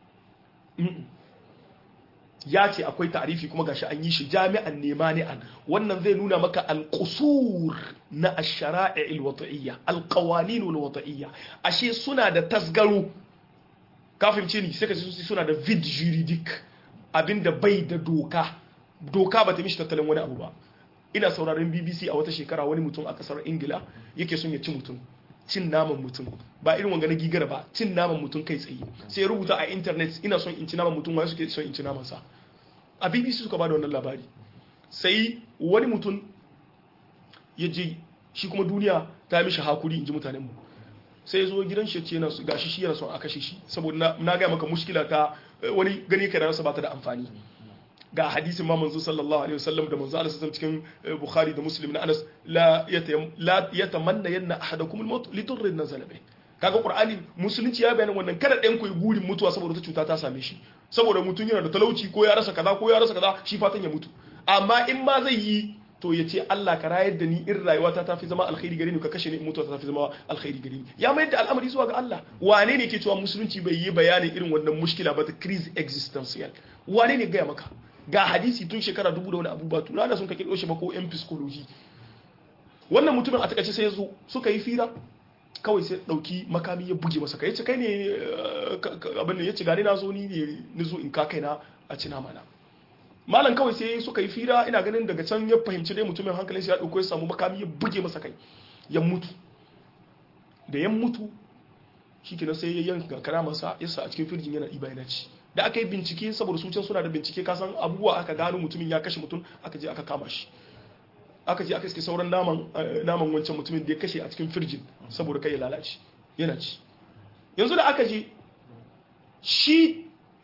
S2: ya ce akwai ta'rifi kuma gashi an yi shi jami'an nemani'an wannan zai nuna maka alqusur na ash-shara'i' al-wata'iyya al-qawanin al-wata'iyya ashe suna da tasgaro kafin ce ni sai ka suna da vid juridic abinda bai da doka doka ba ta mishi tattalin wani abu ba ina sauraron BBC a wata shekara wani mutum a kasar Ingila yake son ya ci mutum cin naman mutum ba irin wanga na gigara ba cin naman mutum kai tsaye sai ya rubuta a internet ina son in ci naman mutum wai suke son in ci naman sa a BBC suka bada wannan labari sai wani mutum ya je shi kuma duniya ta mishi hakuri in ji mutanen mu sai ya zo gidan shi ce yana gashi shi yana son a kashe shi saboda na ga maka mushkila ta wani gani kai da rasa ba ta da amfani ga hadisin ma manzo sallallahu alaihi wasallam da manzo Allah sallallahu cikin Bukhari da Muslim na Anas la la yatamanna yanna ahadakum al-maut li durrin nazala bih kaga Qur'ani musulunci ya bayyana wannan kada ɗayan ku yi gurin mutuwa saboda wata cuta ta same shi saboda mutum yana da talauci ko ya rasa kaza ko ya rasa kaza shi fatan ya mutu amma in ma zai yi to ya ce Allah ka rayar da ni in rayuwata ta fi zama alkhairi gare ni ka kashe ni in mutuwa ta fi zama alkhairi gare ni ya mayar da al'amari zuwa ga Allah wane ne ke cewa musulunci bai yi bayanin irin wannan mushkila ba ta crise existential wane ne gaya maka ga hadisi tun shekara dubu da wani abu ba tuna da sun ka kirkiro shi ba ko yan psychology wannan mutumin a takaice sai ya zo suka yi fira kawai sai dauki makami ya buge masa kai ce kai ne abin da ya ci gane na zo ni ne ni zo in ka kaina a cina mana malam kawai sai suka yi fira ina ganin daga can ya fahimci dai mutumin hankalin shi ya dauko ya samu makami ya buge masa kai ya mutu da ya mutu shikenan sai ya yanka karamarsa ya sa a cikin firjin yana ɗiba yana ci da aka yi bincike saboda su can suna da bincike kasan abubuwa aka gano mutumin ya kashe mutum aka je aka kama shi aka je aka iske sauran naman naman wancan mutumin da ya kashe a cikin firjin saboda kai ya lalace yana ci yanzu da aka je shi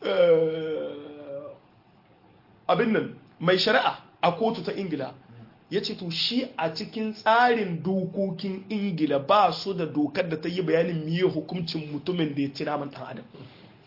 S2: abin nan mai shari'a a kotu ta ingila ya ce to shi a cikin tsarin dokokin ingila ba su da dokar da ta yi bayanin miye hukuncin mutumin da ya ci naman ɗan adam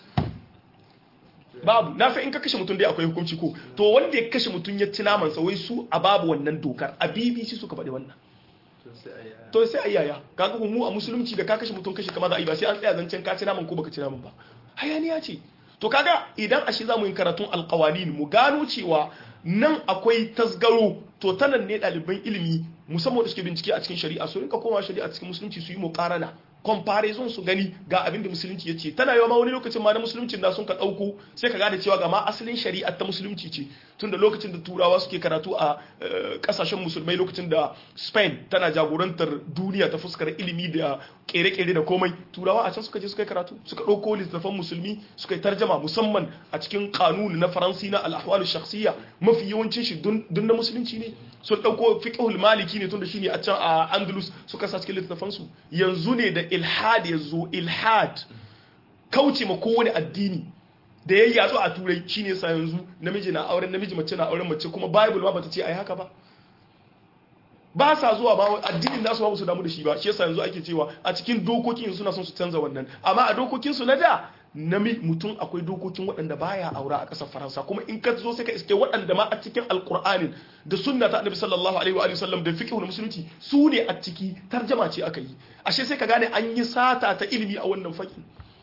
S2: babu na fi in ka kashe mutum dai akwai hukunci ko to wanda ya kashe mutum ya ci naman sa wai su a babu wannan dokar a bbc suka faɗi wannan to sai a yaya kaga mu a musulunci da ka kashe mutum kashe kamar za a yi ba sai an tsaya zancen ka ci naman ko baka ci naman ba hayaniya ce to kaga idan ashe za mu yi karatun alkawanin mu gano cewa nan akwai tasgaro to ta nan ne ɗaliban ilimi musamman da suke bincike a cikin shari'a su rinka koma shari'a cikin musulunci su yi muƙarana comparison su gani ga abin da musulunci ya ce tana yawa ma wani lokacin ma na musuluncin da sun ka ɗauko sai ka gane cewa ga ma asalin shari'a ta musulunci ce tun da lokacin da turawa suke karatu a ƙasashen musulmai lokacin da spain tana jagorantar duniya ta fuskar ilimi da kere-kere da komai turawa a can suka je suka yi karatu suka ɗauko littattafan musulmi suka yi tarjama musamman a cikin kanuni na faransi na al'ahwalu shakhsiyya mafi yawancin shi dun na musulunci ne sun ɗauko fiqhul maliki ne tun da shine a can a andalus suka sa cikin littattafan su yanzu ne da ilhad ya zo ilhad kauce ma kowane addini da ya yatsu a turai shine sa yanzu namiji na auren namiji mace na auren mace kuma bible ma bata ce ai haka ba ba sa zuwa ba addinin nasu ba su damu da shi ba shi yasa yanzu ake cewa a cikin dokokin suna son su canza wannan amma a dokokin su na da nami mutum akwai dokokin waɗanda baya aura a ƙasar faransa kuma in ka zo sai ka iske waɗanda ma a cikin alƙur'anin da sunna ta annabi sallallahu alaihi wa sallam da fiqh musulunci su ne a ciki tarjama ce aka yi ashe sai ka gane an yi sata ta ilimi a wannan fakin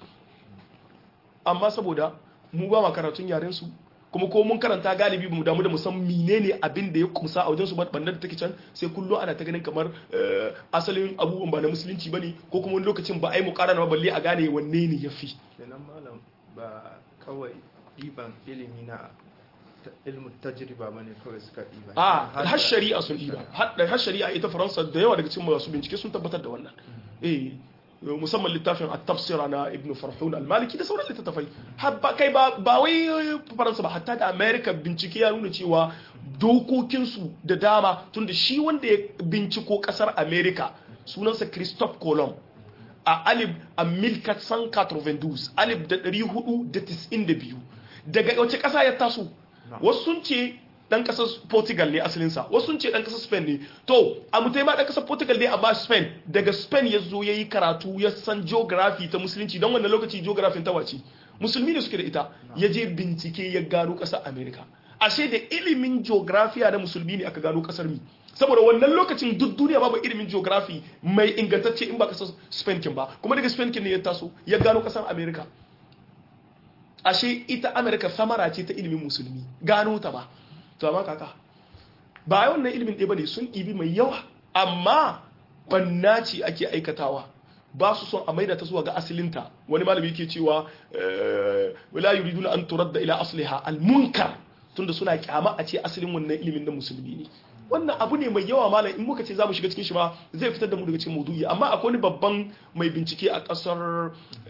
S2: amma saboda mu ba ma karatun yaren su kuma ko mun karanta galibi mu damu da mu san menene abin da ya kumsa a wajen su banda da take can sai kullum ana ta ganin kamar asalin abubuwan ba na musulunci bane ko kuma wani lokacin ba ai mu karana ba balle a gane wanne ne yafi
S1: kenan malam ba kawai diban ilimi na ilmu tajriba bane kawai suka diba
S2: a har shari'a sun diba har shari'a ita faransa da yawa daga cikin masu bincike sun tabbatar da wannan eh musamman littafin at-tafsira na ibn farhun al-maliki da sauran littattafai kai ba wai faransa ba hatta da america bincike ya nuna cewa dokokinsu da dama tunda shi wanda ya binciko kasar america sunansa christophe colomb a alif a 1492 alif da 492 daga wace kasa ya taso wasu sun ce dan kasar Portugal ne asalinsa wasu sun ce dan kasar Spain ne to a mutai ma dan kasar Portugal ne amma Spain daga Spain ya zo yayi karatu ya san geography ta musulunci don wannan lokaci geography ta wace musulmi ne suke da ita ya je bincike ya gano kasar America ashe da ilimin geography na musulmi ne aka gano kasar mi saboda wannan lokacin duk duniya babu ilimin geography mai ingantacce in ba kasar Spain kin ba kuma daga Spain kin ne ya taso ya gano kasar America ashe ita America samara ce ta ilimin musulmi gano ta ba to amma kaka ba wannan ilimin ɗaya bane sun ɗibi mai yawa amma banna ce ake aikatawa ba su son a maida ta zuwa ga asalinta wani malami yake cewa wala yuriduna an turadda ila asliha al munkar tunda suna kyama a ce asalin wannan ilimin na musulmi ne wannan abu ne mai yawa malam in muka ce za mu shiga cikin shi ma zai fitar da mu daga cikin maudu'i amma akwai wani babban mai bincike a kasar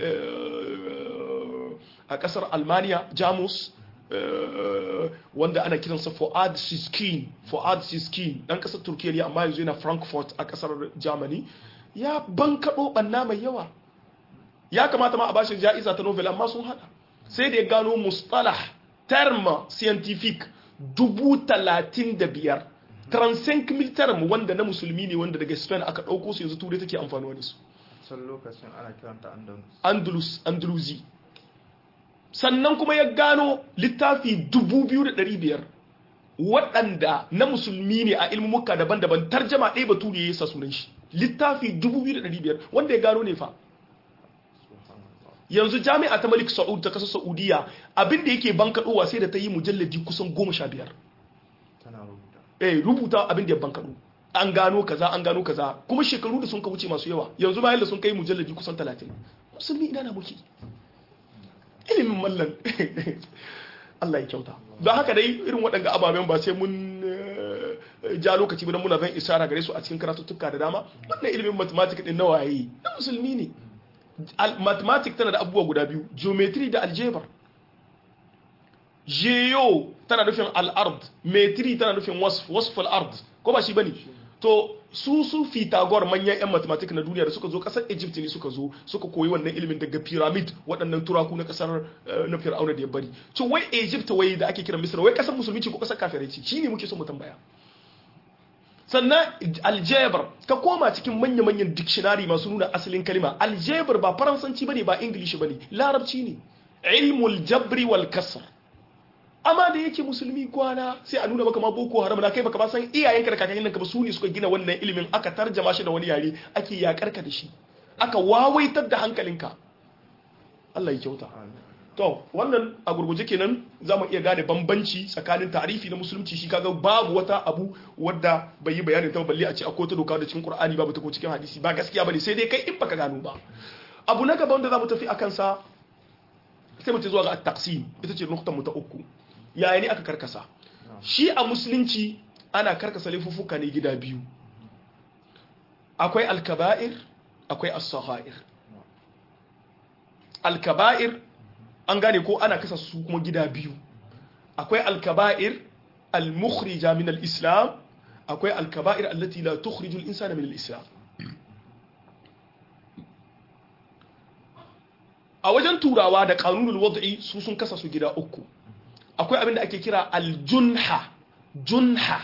S2: a kasar almaniya jamus wanda ana kiransa Fuad Siskin Fuad Siskin dan kasar Turkiya ne amma yanzu yana Frankfurt a kasar Germany ya bankaɗo ɓanna mai yawa ya kamata ma a bashi ja'iza ta Nobel amma sun hada sai da ya gano mustalah term scientific dubu talatin da biyar 35 mil term wanda na musulmi ne wanda daga Spain aka ɗauko su yanzu turai take amfani da su
S1: san lokacin ana kiranta andalus
S2: Andalus Andalusi sannan kuma ya gano littafi 2,500 waɗanda na musulmi ne a ilmumuka daban-daban tarjama ɗaya bature ya sa sunan shi littafi 2,500 wanda ya gano ne fa yanzu jami'a ta malik sa'ud ta kasar saudiya abinda yake bankaɗowa sai da ta yi mujalladi kusan goma sha biyar
S1: tana rubuta
S2: eh rubuta abin da ya bankaɗo an gano kaza an gano kaza kuma shekaru da sun ka wuce masu yawa yanzu bayan da sun kai mujalladi kusan talatin musulmi ina na muke ilimin mallan Allah ya kyauta don haka dai irin waɗanda ababen ba sai mun eh, ja lokaci ba muna zan isara gare su a cikin karatuttuka da dama wannan ilimin mathematics din na waye na musulmi ne Al- mathematics tana da abubuwa guda biyu geometry da algebra geo tana nufin al'ard metri tana nufin wasf wasf al'ard ko ba shi bane to su su Pythagore manyan yan mathematics na duniya da suka zo kasar Egypt ne suka zo suka koyi wannan ilimin daga pyramid waɗannan turaku na kasar eh, na Fir'auna da ya bari to wai Egypt wai da ake kira Misra wai kasar musulmi ce ko kasar kafirai ce shine muke so mu tambaya sannan algebra ka koma cikin manya-manyan dictionary masu nuna asalin kalima algebra ba faransanci bane ba english bane larabci ne ilmul jabri wal kasr amma da yake musulmi kwana sai a nuna maka ma boko haram na kai baka ba san iyayenka da kakannin ka ba su ne suka gina wannan ilimin aka tarjama shi da wani yare ake yakar ka da shi aka wawaitar da hankalinka Allah ya kyauta to wannan a gurguje kenan za mu iya gane bambanci tsakanin tarifi na musulunci shi kaga babu wata abu wadda bai yi bayanin ta ba, balle a ce akwai ta doka da cikin qur'ani babu ta ko cikin hadisi ba gaskiya bane sai dai kai in baka gano ba abu na gaba wanda za mu tafi akan sa sai mu ce zuwa ga at-taqsim ita ce nuktan mu ta uku yaya ne aka karkasa shi a musulunci ana karkasa laifuffuka ne gida biyu akwai al-kaba'ir akwai as-sagha'ir al-kaba'ir an gane ko ana kasa su kuma gida biyu akwai al-kaba'ir al-mukhrija min al-islam akwai al-kaba'ir allati la tukhriju al-insana min al-islam a wajen turawa da kanunul wad'i su sun kasa su gida uku akwai abin da ake kira aljunha junha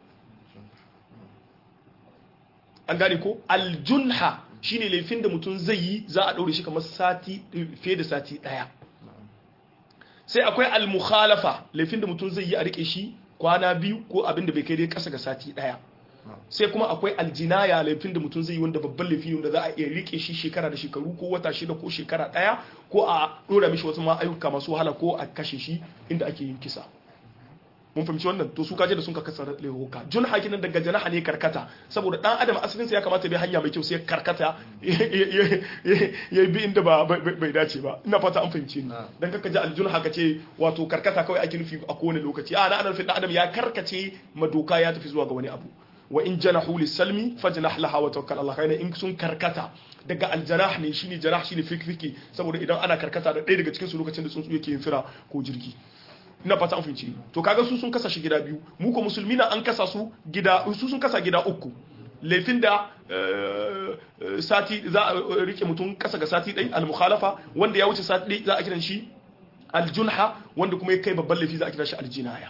S2: an gane ko aljunha shine laifin da mutum zai yi za a ɗaure shi kamar sati fiye da sati ɗaya sai akwai almukhalafa laifin da mutum zai yi a rike shi kwana biyu ko abin da bai kai dai ƙasa ga sati ɗaya sai kuma akwai aljinaya laifin da mutum zai yi wanda babban laifi ne wanda za a iya rike shi shekara da shekaru ko wata shida ko shekara ɗaya ko a ɗora mishi wasu ma ayyuka masu wahala ko a kashe shi inda ake yin kisa mun fahimci wannan to su kaje da sun ka kasa laifuka jun hakinan daga janaha ne karkata saboda dan adam asalinsa ya kamata bai hanya mai kyau sai karkata ya bi inda ba bai dace ba ina fata an fahimce ni dan kaka ji aljun haka ce wato karkata kawai ake nufi a kowane lokaci a na ana nufin dan adam ya karkace madoka ya tafi zuwa ga wani abu wa in janahu lisalmi fajnah laha wa tawakkal Allah kai in sun karkata daga aljanah ne shine janah shine fikfiki saboda idan ana karkata da ɗaya daga cikin su lokacin da tsuntsu yake yin fira ko jirgi ina fata an fahimci to kaga su sun kasa shi gida biyu mu ko musulmi na an kasa su gida su sun kasa gida uku laifin da sati za a rike mutum kasa ga sati ɗai al-mukhalafa wanda ya wuce sati ɗai za a kiran shi aljunha wanda kuma ya kai babban laifi za a kira shi aljinaya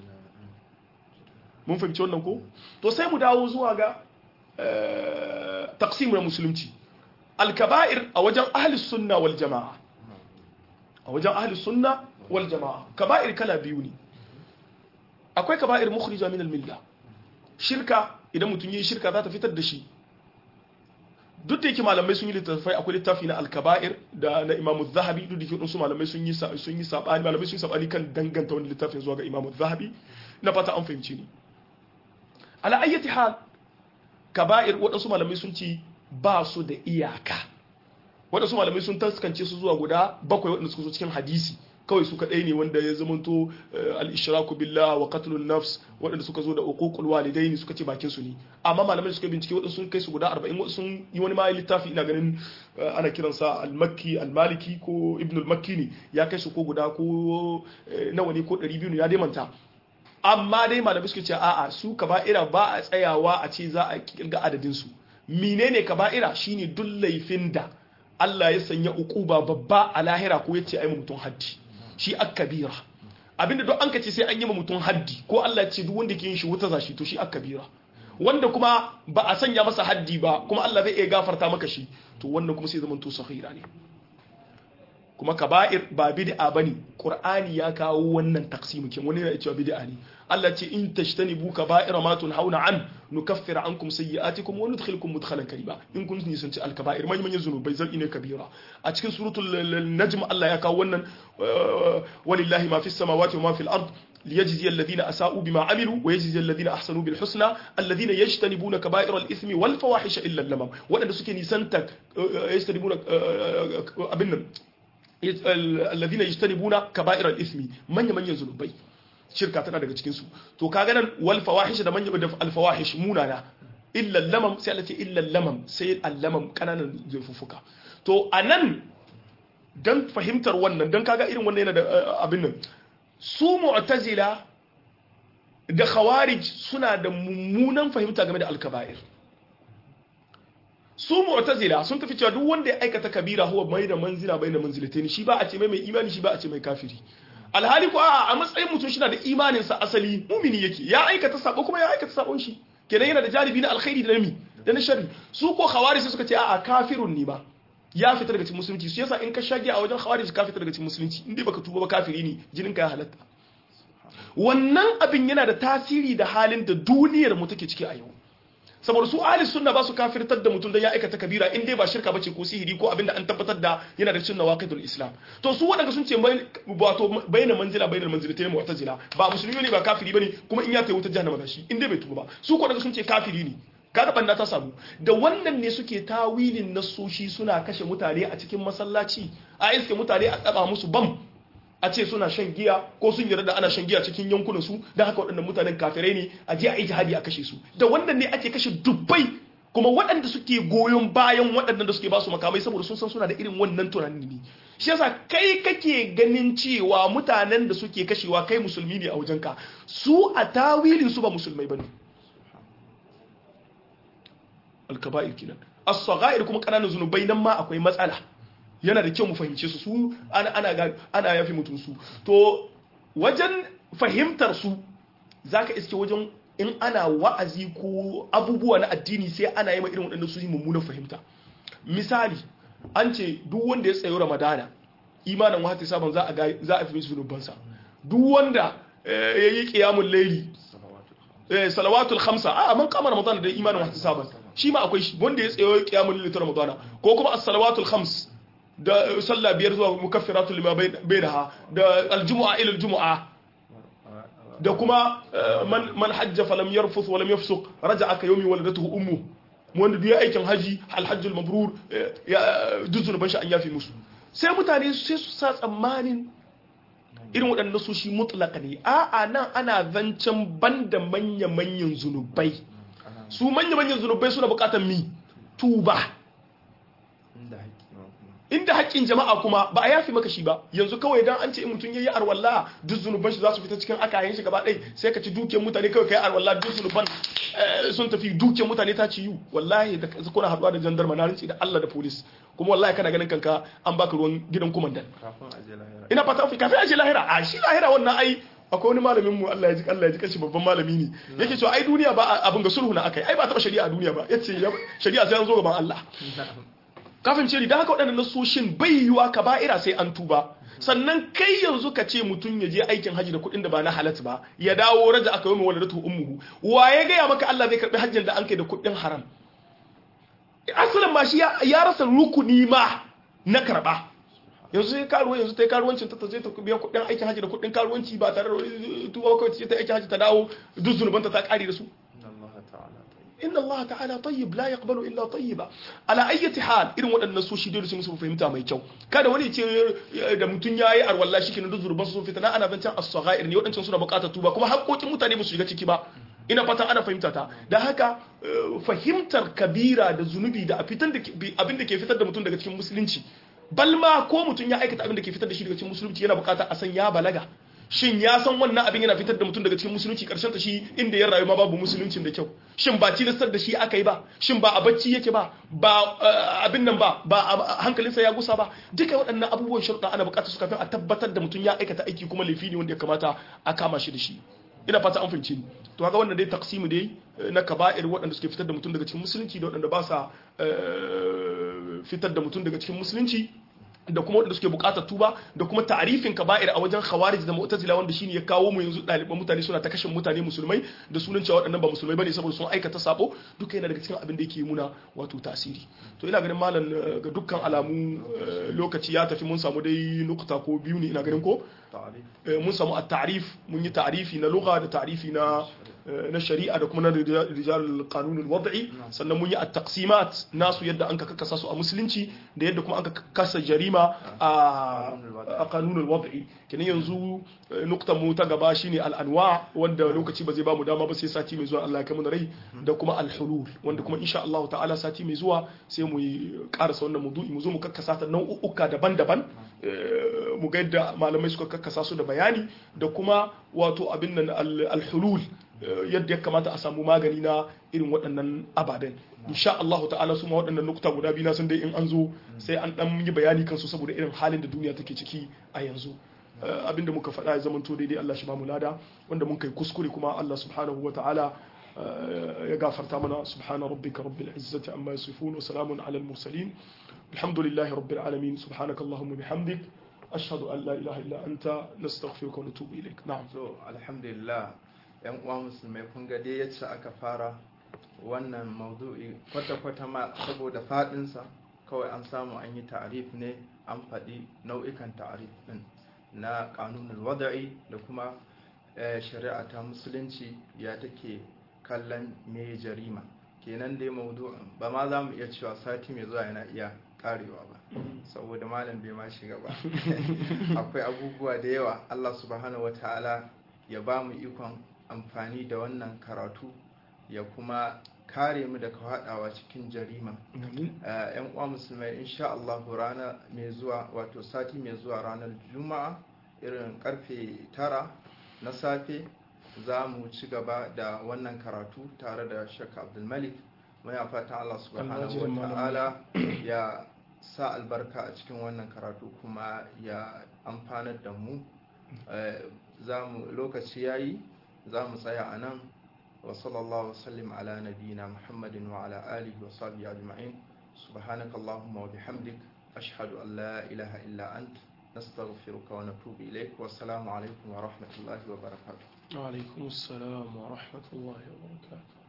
S2: mun fahimci wannan ko to sai mu dawo zuwa ga taqsim na musulunci al-kaba'ir a wajen ahli sunna wal jama'a a wajen ahli sunna wal jama'a kaba'ir kala biyu ne akwai kaba'ir mukhrija min al-milla shirka idan mutum yi shirka za ta fitar da shi duk da yake malamai sun yi littafai akwai littafi na al-kaba'ir da na Imam zahabi duk da yake su malamai sun yi sun yi sabani malamai sun yi sabani kan danganta wani littafin zuwa ga Imam zahabi na fata an fahimci ni ala ayyati hal kaba'ir waɗansu malamai sun ce ba su da iyaka waɗansu malamai sun taskance su zuwa guda bakwai waɗanda suka zo cikin hadisi kawai su kadai ne wanda ya zamanto al-ishraku billah wa qatlun nafs waɗanda suka zo da uququl walidaini suka ce bakin su ne amma malamai suka bincike waɗanda sun kai su guda 40 waɗanda sun yi wani ma littafi ina ganin ana kiransa al-makki al-maliki ko ibn al-makki ne ya kai su ko guda ko nawa ne ko 200 ne ya dai manta amma dai malamai suka ce a'a su kaba'ira ba a tsayawa a ce za a kirga adadin su menene kaba'ira shine duk laifin da Allah ya sanya ukuba babba a lahira ko yace ai mutum haddi shi akabira abinda duk an kace sai an yi mutum haddi ko Allah ya ce duk wanda ke yin shi wuta zashi to shi akabira wanda kuma ba a sanya masa haddi ba kuma Allah zai iya gafarta maka shi to wannan kuma sai zaman to sahira ne kuma kaba'ir ba bid'a bane qur'ani ya kawo wannan taqsimu kin wani yana cewa bid'a ne Allah ce in tashtanibu kaba'ira ma tunhauna an nukaffir ankum sayyi'atikum wa nudkhilkum mudkhalan karima in kun nisan ci al-kaba'ir man manyan zunubai zan ine kabira a cikin suratul najm Allah ya kawo wannan walillahi ma fis samawati wa ma fil ard ليجزي الذين أساءوا بما عملوا ويجزي الذين أحسنوا بالحسنى الذين يجتنبون كبائر الإثم والفواحش إلا اللمم وأن سكي نسنتك يجتنبون أبنا الذين يجتنبون كبائر الإثم من من ينزل shirka tana daga cikin su to kaga nan wal fawahish da manya da al fawahish munana illa lamam sai Allah ce illa lamam sai al lamam kananan zufuffuka to anan dan fahimtar wannan dan kaga irin wannan yana da abin nan su mu'tazila da khawarij suna da mummunan fahimta game da al kaba'ir su mu'tazila sun tafi cewa duk wanda ya aikata kabira huwa mai da manzila bai da manzilataini shi ba a ce mai mai imani shi ba a ce mai kafiri alhali ko a matsayin mutum shi na da imaninsa asali mumini yake ya aikata sabo kuma ya aikata sabon shi kenan yana da jaribi na alkhairi da nami da na sharri su ko khawari sai suka ce a'a kafirun ne ba ya fita daga cikin musulunci su yasa in ka shage a wajen khawari ka fita daga cikin musulunci in dai baka tuba ba kafiri ne jinin ka ya halatta wannan abin yana da tasiri da halin da duniyar mu take ciki a yau saboda su ahli sunna ba su kafirtar da mutum dan ya aikata kabira in dai ba shirka bace ko sihiri ko abinda an tabbatar da yana da cin nawaqidul islam to su wadanda sun ce wato bayyana manzila bayyana manzilatayn mu'tazila ba musulmi ne ba kafiri bane kuma in ya tayi wutar jahannama da shi in dai bai tuba ba su ko daga sun ce kafiri ne kaga banda ta samu da wannan ne suke tawilin nasoshi suna kashe mutane a cikin masallaci a iske mutane a tsaba musu bam a ce suna shan giya ko sun yarda da ana shan giya cikin yankunan su da haka waɗannan mutanen kafirai ne a je a yi jihadi a kashe su da wannan ne ake kashe dubbai kuma waɗanda suke goyon bayan waɗannan da suke ba su makamai saboda sun san suna da irin wannan tunani ne shi yasa kai kake ganin cewa mutanen da suke kashewa kai musulmi ne a wajenka su a tawilin su ba musulmai bane alkaba'ir kinan as-saghair kuma kananan zunubai nan ma akwai matsala yana da kyau mu fahimce su su ana ana ana yafi mutum su to wajen fahimtar su zaka iske wajen in ana wa'azi ko abubuwa na addini sai ana yi ma irin waɗannan su yi mummunan fahimta misali an ce duk wanda ya tsayo ramadana imanin wata saban za a za a fi mishi zunubansa duk wanda ya yi qiyamul layli salawatul khamsa a man kama ramadana da imanin wata saban shi ma akwai shi wanda ya tsayo qiyamul layli ta ramadana ko kuma as-salawatul khams da sallah biyar zuwa mukaffiratul lima bainaha da aljumu'a ila aljumu'a da kuma man man hajja falam yarfuth wa lam yafsuq raja'a ka yawmi waladatuhu ummu wanda duk aikin haji alhajjul mabrur ya duzun ban shi an yafi musu sai mutane sai su sa tsammanin irin waɗannan su shi mutlaka ne a'a nan ana zancen banda manya manyan zunubai su manya manyan zunubai suna bukatar mi tuba inda haƙƙin jama'a kuma ba a yafi maka shi ba yanzu kawai dan an ce in mutum yayi arwalla duk zunuban shi za su fita cikin akayen shi gaba ɗaya sai ka ci dukiyar mutane kawai kai arwalla duk zunuban sun tafi dukiyar mutane ta ci yu wallahi da kuna haɗuwa da jandarma na rinci da Allah da police kuma wallahi kana ganin kanka an baka ruwan gidan kumandan ina fata kafin a je lahira a shi lahira wannan ai akwai wani malamin mu Allah ya ji Allah ya ji kashi babban malami ne yake cewa ai duniya ba abin ga sulhu na akai ai ba taba shari'a a duniya ba yace shari'a sai an zo gaban Allah kafin ce da haka waɗannan nasoshin bai yiwa ka ba'ira sai an tuba sannan kai yanzu ka ce mutum ya je aikin haji da kuɗin da ba na halat ba ya dawo raja aka yi wani ratu ummuhu wa ya gaya maka Allah zai karɓi hajjin da an kai da kuɗin haram asalin ma shi ya rasa rukuni ma na karɓa yanzu sai karuwa yanzu ta yi karuwancin ta zai ta biya kuɗin aikin haji da kuɗin karuwanci ba tare da tuba kawai ce ta aikin haji ta dawo duk zunubanta ta ƙari da su inna Allah ta'ala tayyib la yaqbalu illa tayyiba ala ayyati hal irin waɗannan so shi dole su musu fahimta mai kyau kada wani ce da mutun yayi arwalla shi kenan zurban sun fita na ana zancen as-saghair ne waɗancan suna buƙatar tuba kuma haƙoƙin mutane ba su shiga ciki ba ina fatan ana fahimta ta da haka fahimtar kabira da zunubi da abin da ke fitar da mutum daga cikin musulunci balma ko mutum ya aikata abin da ke fitar da shi daga cikin musulunci yana buƙatar a san ya balaga shin ya san wannan abin yana fitar da mutum daga cikin musulunci karshen ta shi inda ya rayu ma babu musuluncin da kyau shin ba tilastar da shi aka yi ba shin ba a bacci yake ba ba abin nan ba ba hankalinsa ya gusa ba duka waɗannan abubuwan sharuɗa ana buƙatar su kafin a tabbatar da mutum ya aikata aiki kuma laifi ne wanda ya kamata a kama shi da shi ina fata an fahimci ni to kaga wannan dai taqsimu dai na kaba'ir waɗanda suke fitar da mutum daga cikin musulunci da waɗanda ba sa fitar da mutum daga cikin musulunci da kuma wanda suke bukatar tuba da kuma ta'rifin kaba'ir a wajen khawarij da mu'tazila wanda shine ya kawo mu yanzu ɗaliban mutane suna ta kashe mutane musulmai da sunan cewa waɗannan ba musulmai bane saboda sun aikata sabo duka yana daga cikin abin da yake muna wato tasiri to ina ganin malam ga dukkan alamu lokaci ya tafi mun samu dai nukta ko biyu ne ina ganin ko mun samu at-ta'rif mun yi ta'rifi na lugha da ta'rifi na na shari'a da kuma na rijal qanun al-wad'i sannan mun yi at-taqsimat nasu yadda an ka kakkasa su a musulunci da yadda kuma an ka kasa jarima a qanun al-wad'i kenan yanzu nuktan mu ta gaba shine al-anwa wanda lokaci ba zai ba mu dama ba sai sati mai zuwa Allah ya kai mu rai da kuma al-hulul wanda kuma insha Allah ta'ala sati mai zuwa sai mu yi karasa wannan maudu'i mu zo mu kakkasa ta nau'uka daban-daban mu ga yadda malamai suka kakkasa su da bayani da kuma wato abin nan al-hulul yadda ya kamata a samu magani na irin waɗannan ababen insha Allah ta'ala su ma waɗannan nukuta guda biyu na sun dai in an zo sai an dan yi bayani kansu saboda irin halin da duniya take ciki a yanzu abinda muka faɗa ya zama to daidai Allah shi ba mu lada wanda mun kai kuskure kuma Allah subhanahu wa ta'ala ya gafarta mana subhana rabbika rabbil izzati amma yasifun wa salamun ala al mursalin alhamdulillahi rabbil alamin subhanaka allahumma bihamdik ashhadu an la ilaha illa anta nastaghfiruka wa natubu ilaik na'am
S1: so alhamdulillah yan uwa musulmai kun ga dai yacce aka fara wannan maudu'i kwata-kwata ma saboda fadinsa kawai an samu an yi ta'arif ne an faɗi nau'ikan ta'arif ɗin na ƙanunin wada'i da kuma shari'a ta musulunci ya take kallon me jarima kenan dai maudu'in ba ma za mu iya cewa sati mai zuwa yana iya karewa ba saboda malam bai ma shiga ba akwai abubuwa da yawa allah subhanahu wataala ya ba mu ikon amfani da wannan karatu ya kuma kare mu daga haɗawa cikin jarima yan uwa musulmai insha Allah rana mai zuwa wato sati mai zuwa ranar juma'a irin karfe tara na safe za mu ci gaba da wannan karatu tare da shakka abdulmalik muna fatan Allah subhanahu wa ta'ala ya sa albarka a cikin wannan karatu kuma ya amfanar da mu lokaci yayi za mu tsaya a nan wa sallallahu wasallim ala nabiyina muhammadin wa ala alihi wa sahbihi ajma'in subhanaka allahumma wa bihamdik ashhadu an la ilaha illa ant nastaghfiruka wa natubu ilaik wa assalamu alaikum wa rahmatullahi wa barakatuh
S2: wa alaikum assalam wa rahmatullahi wa barakatuh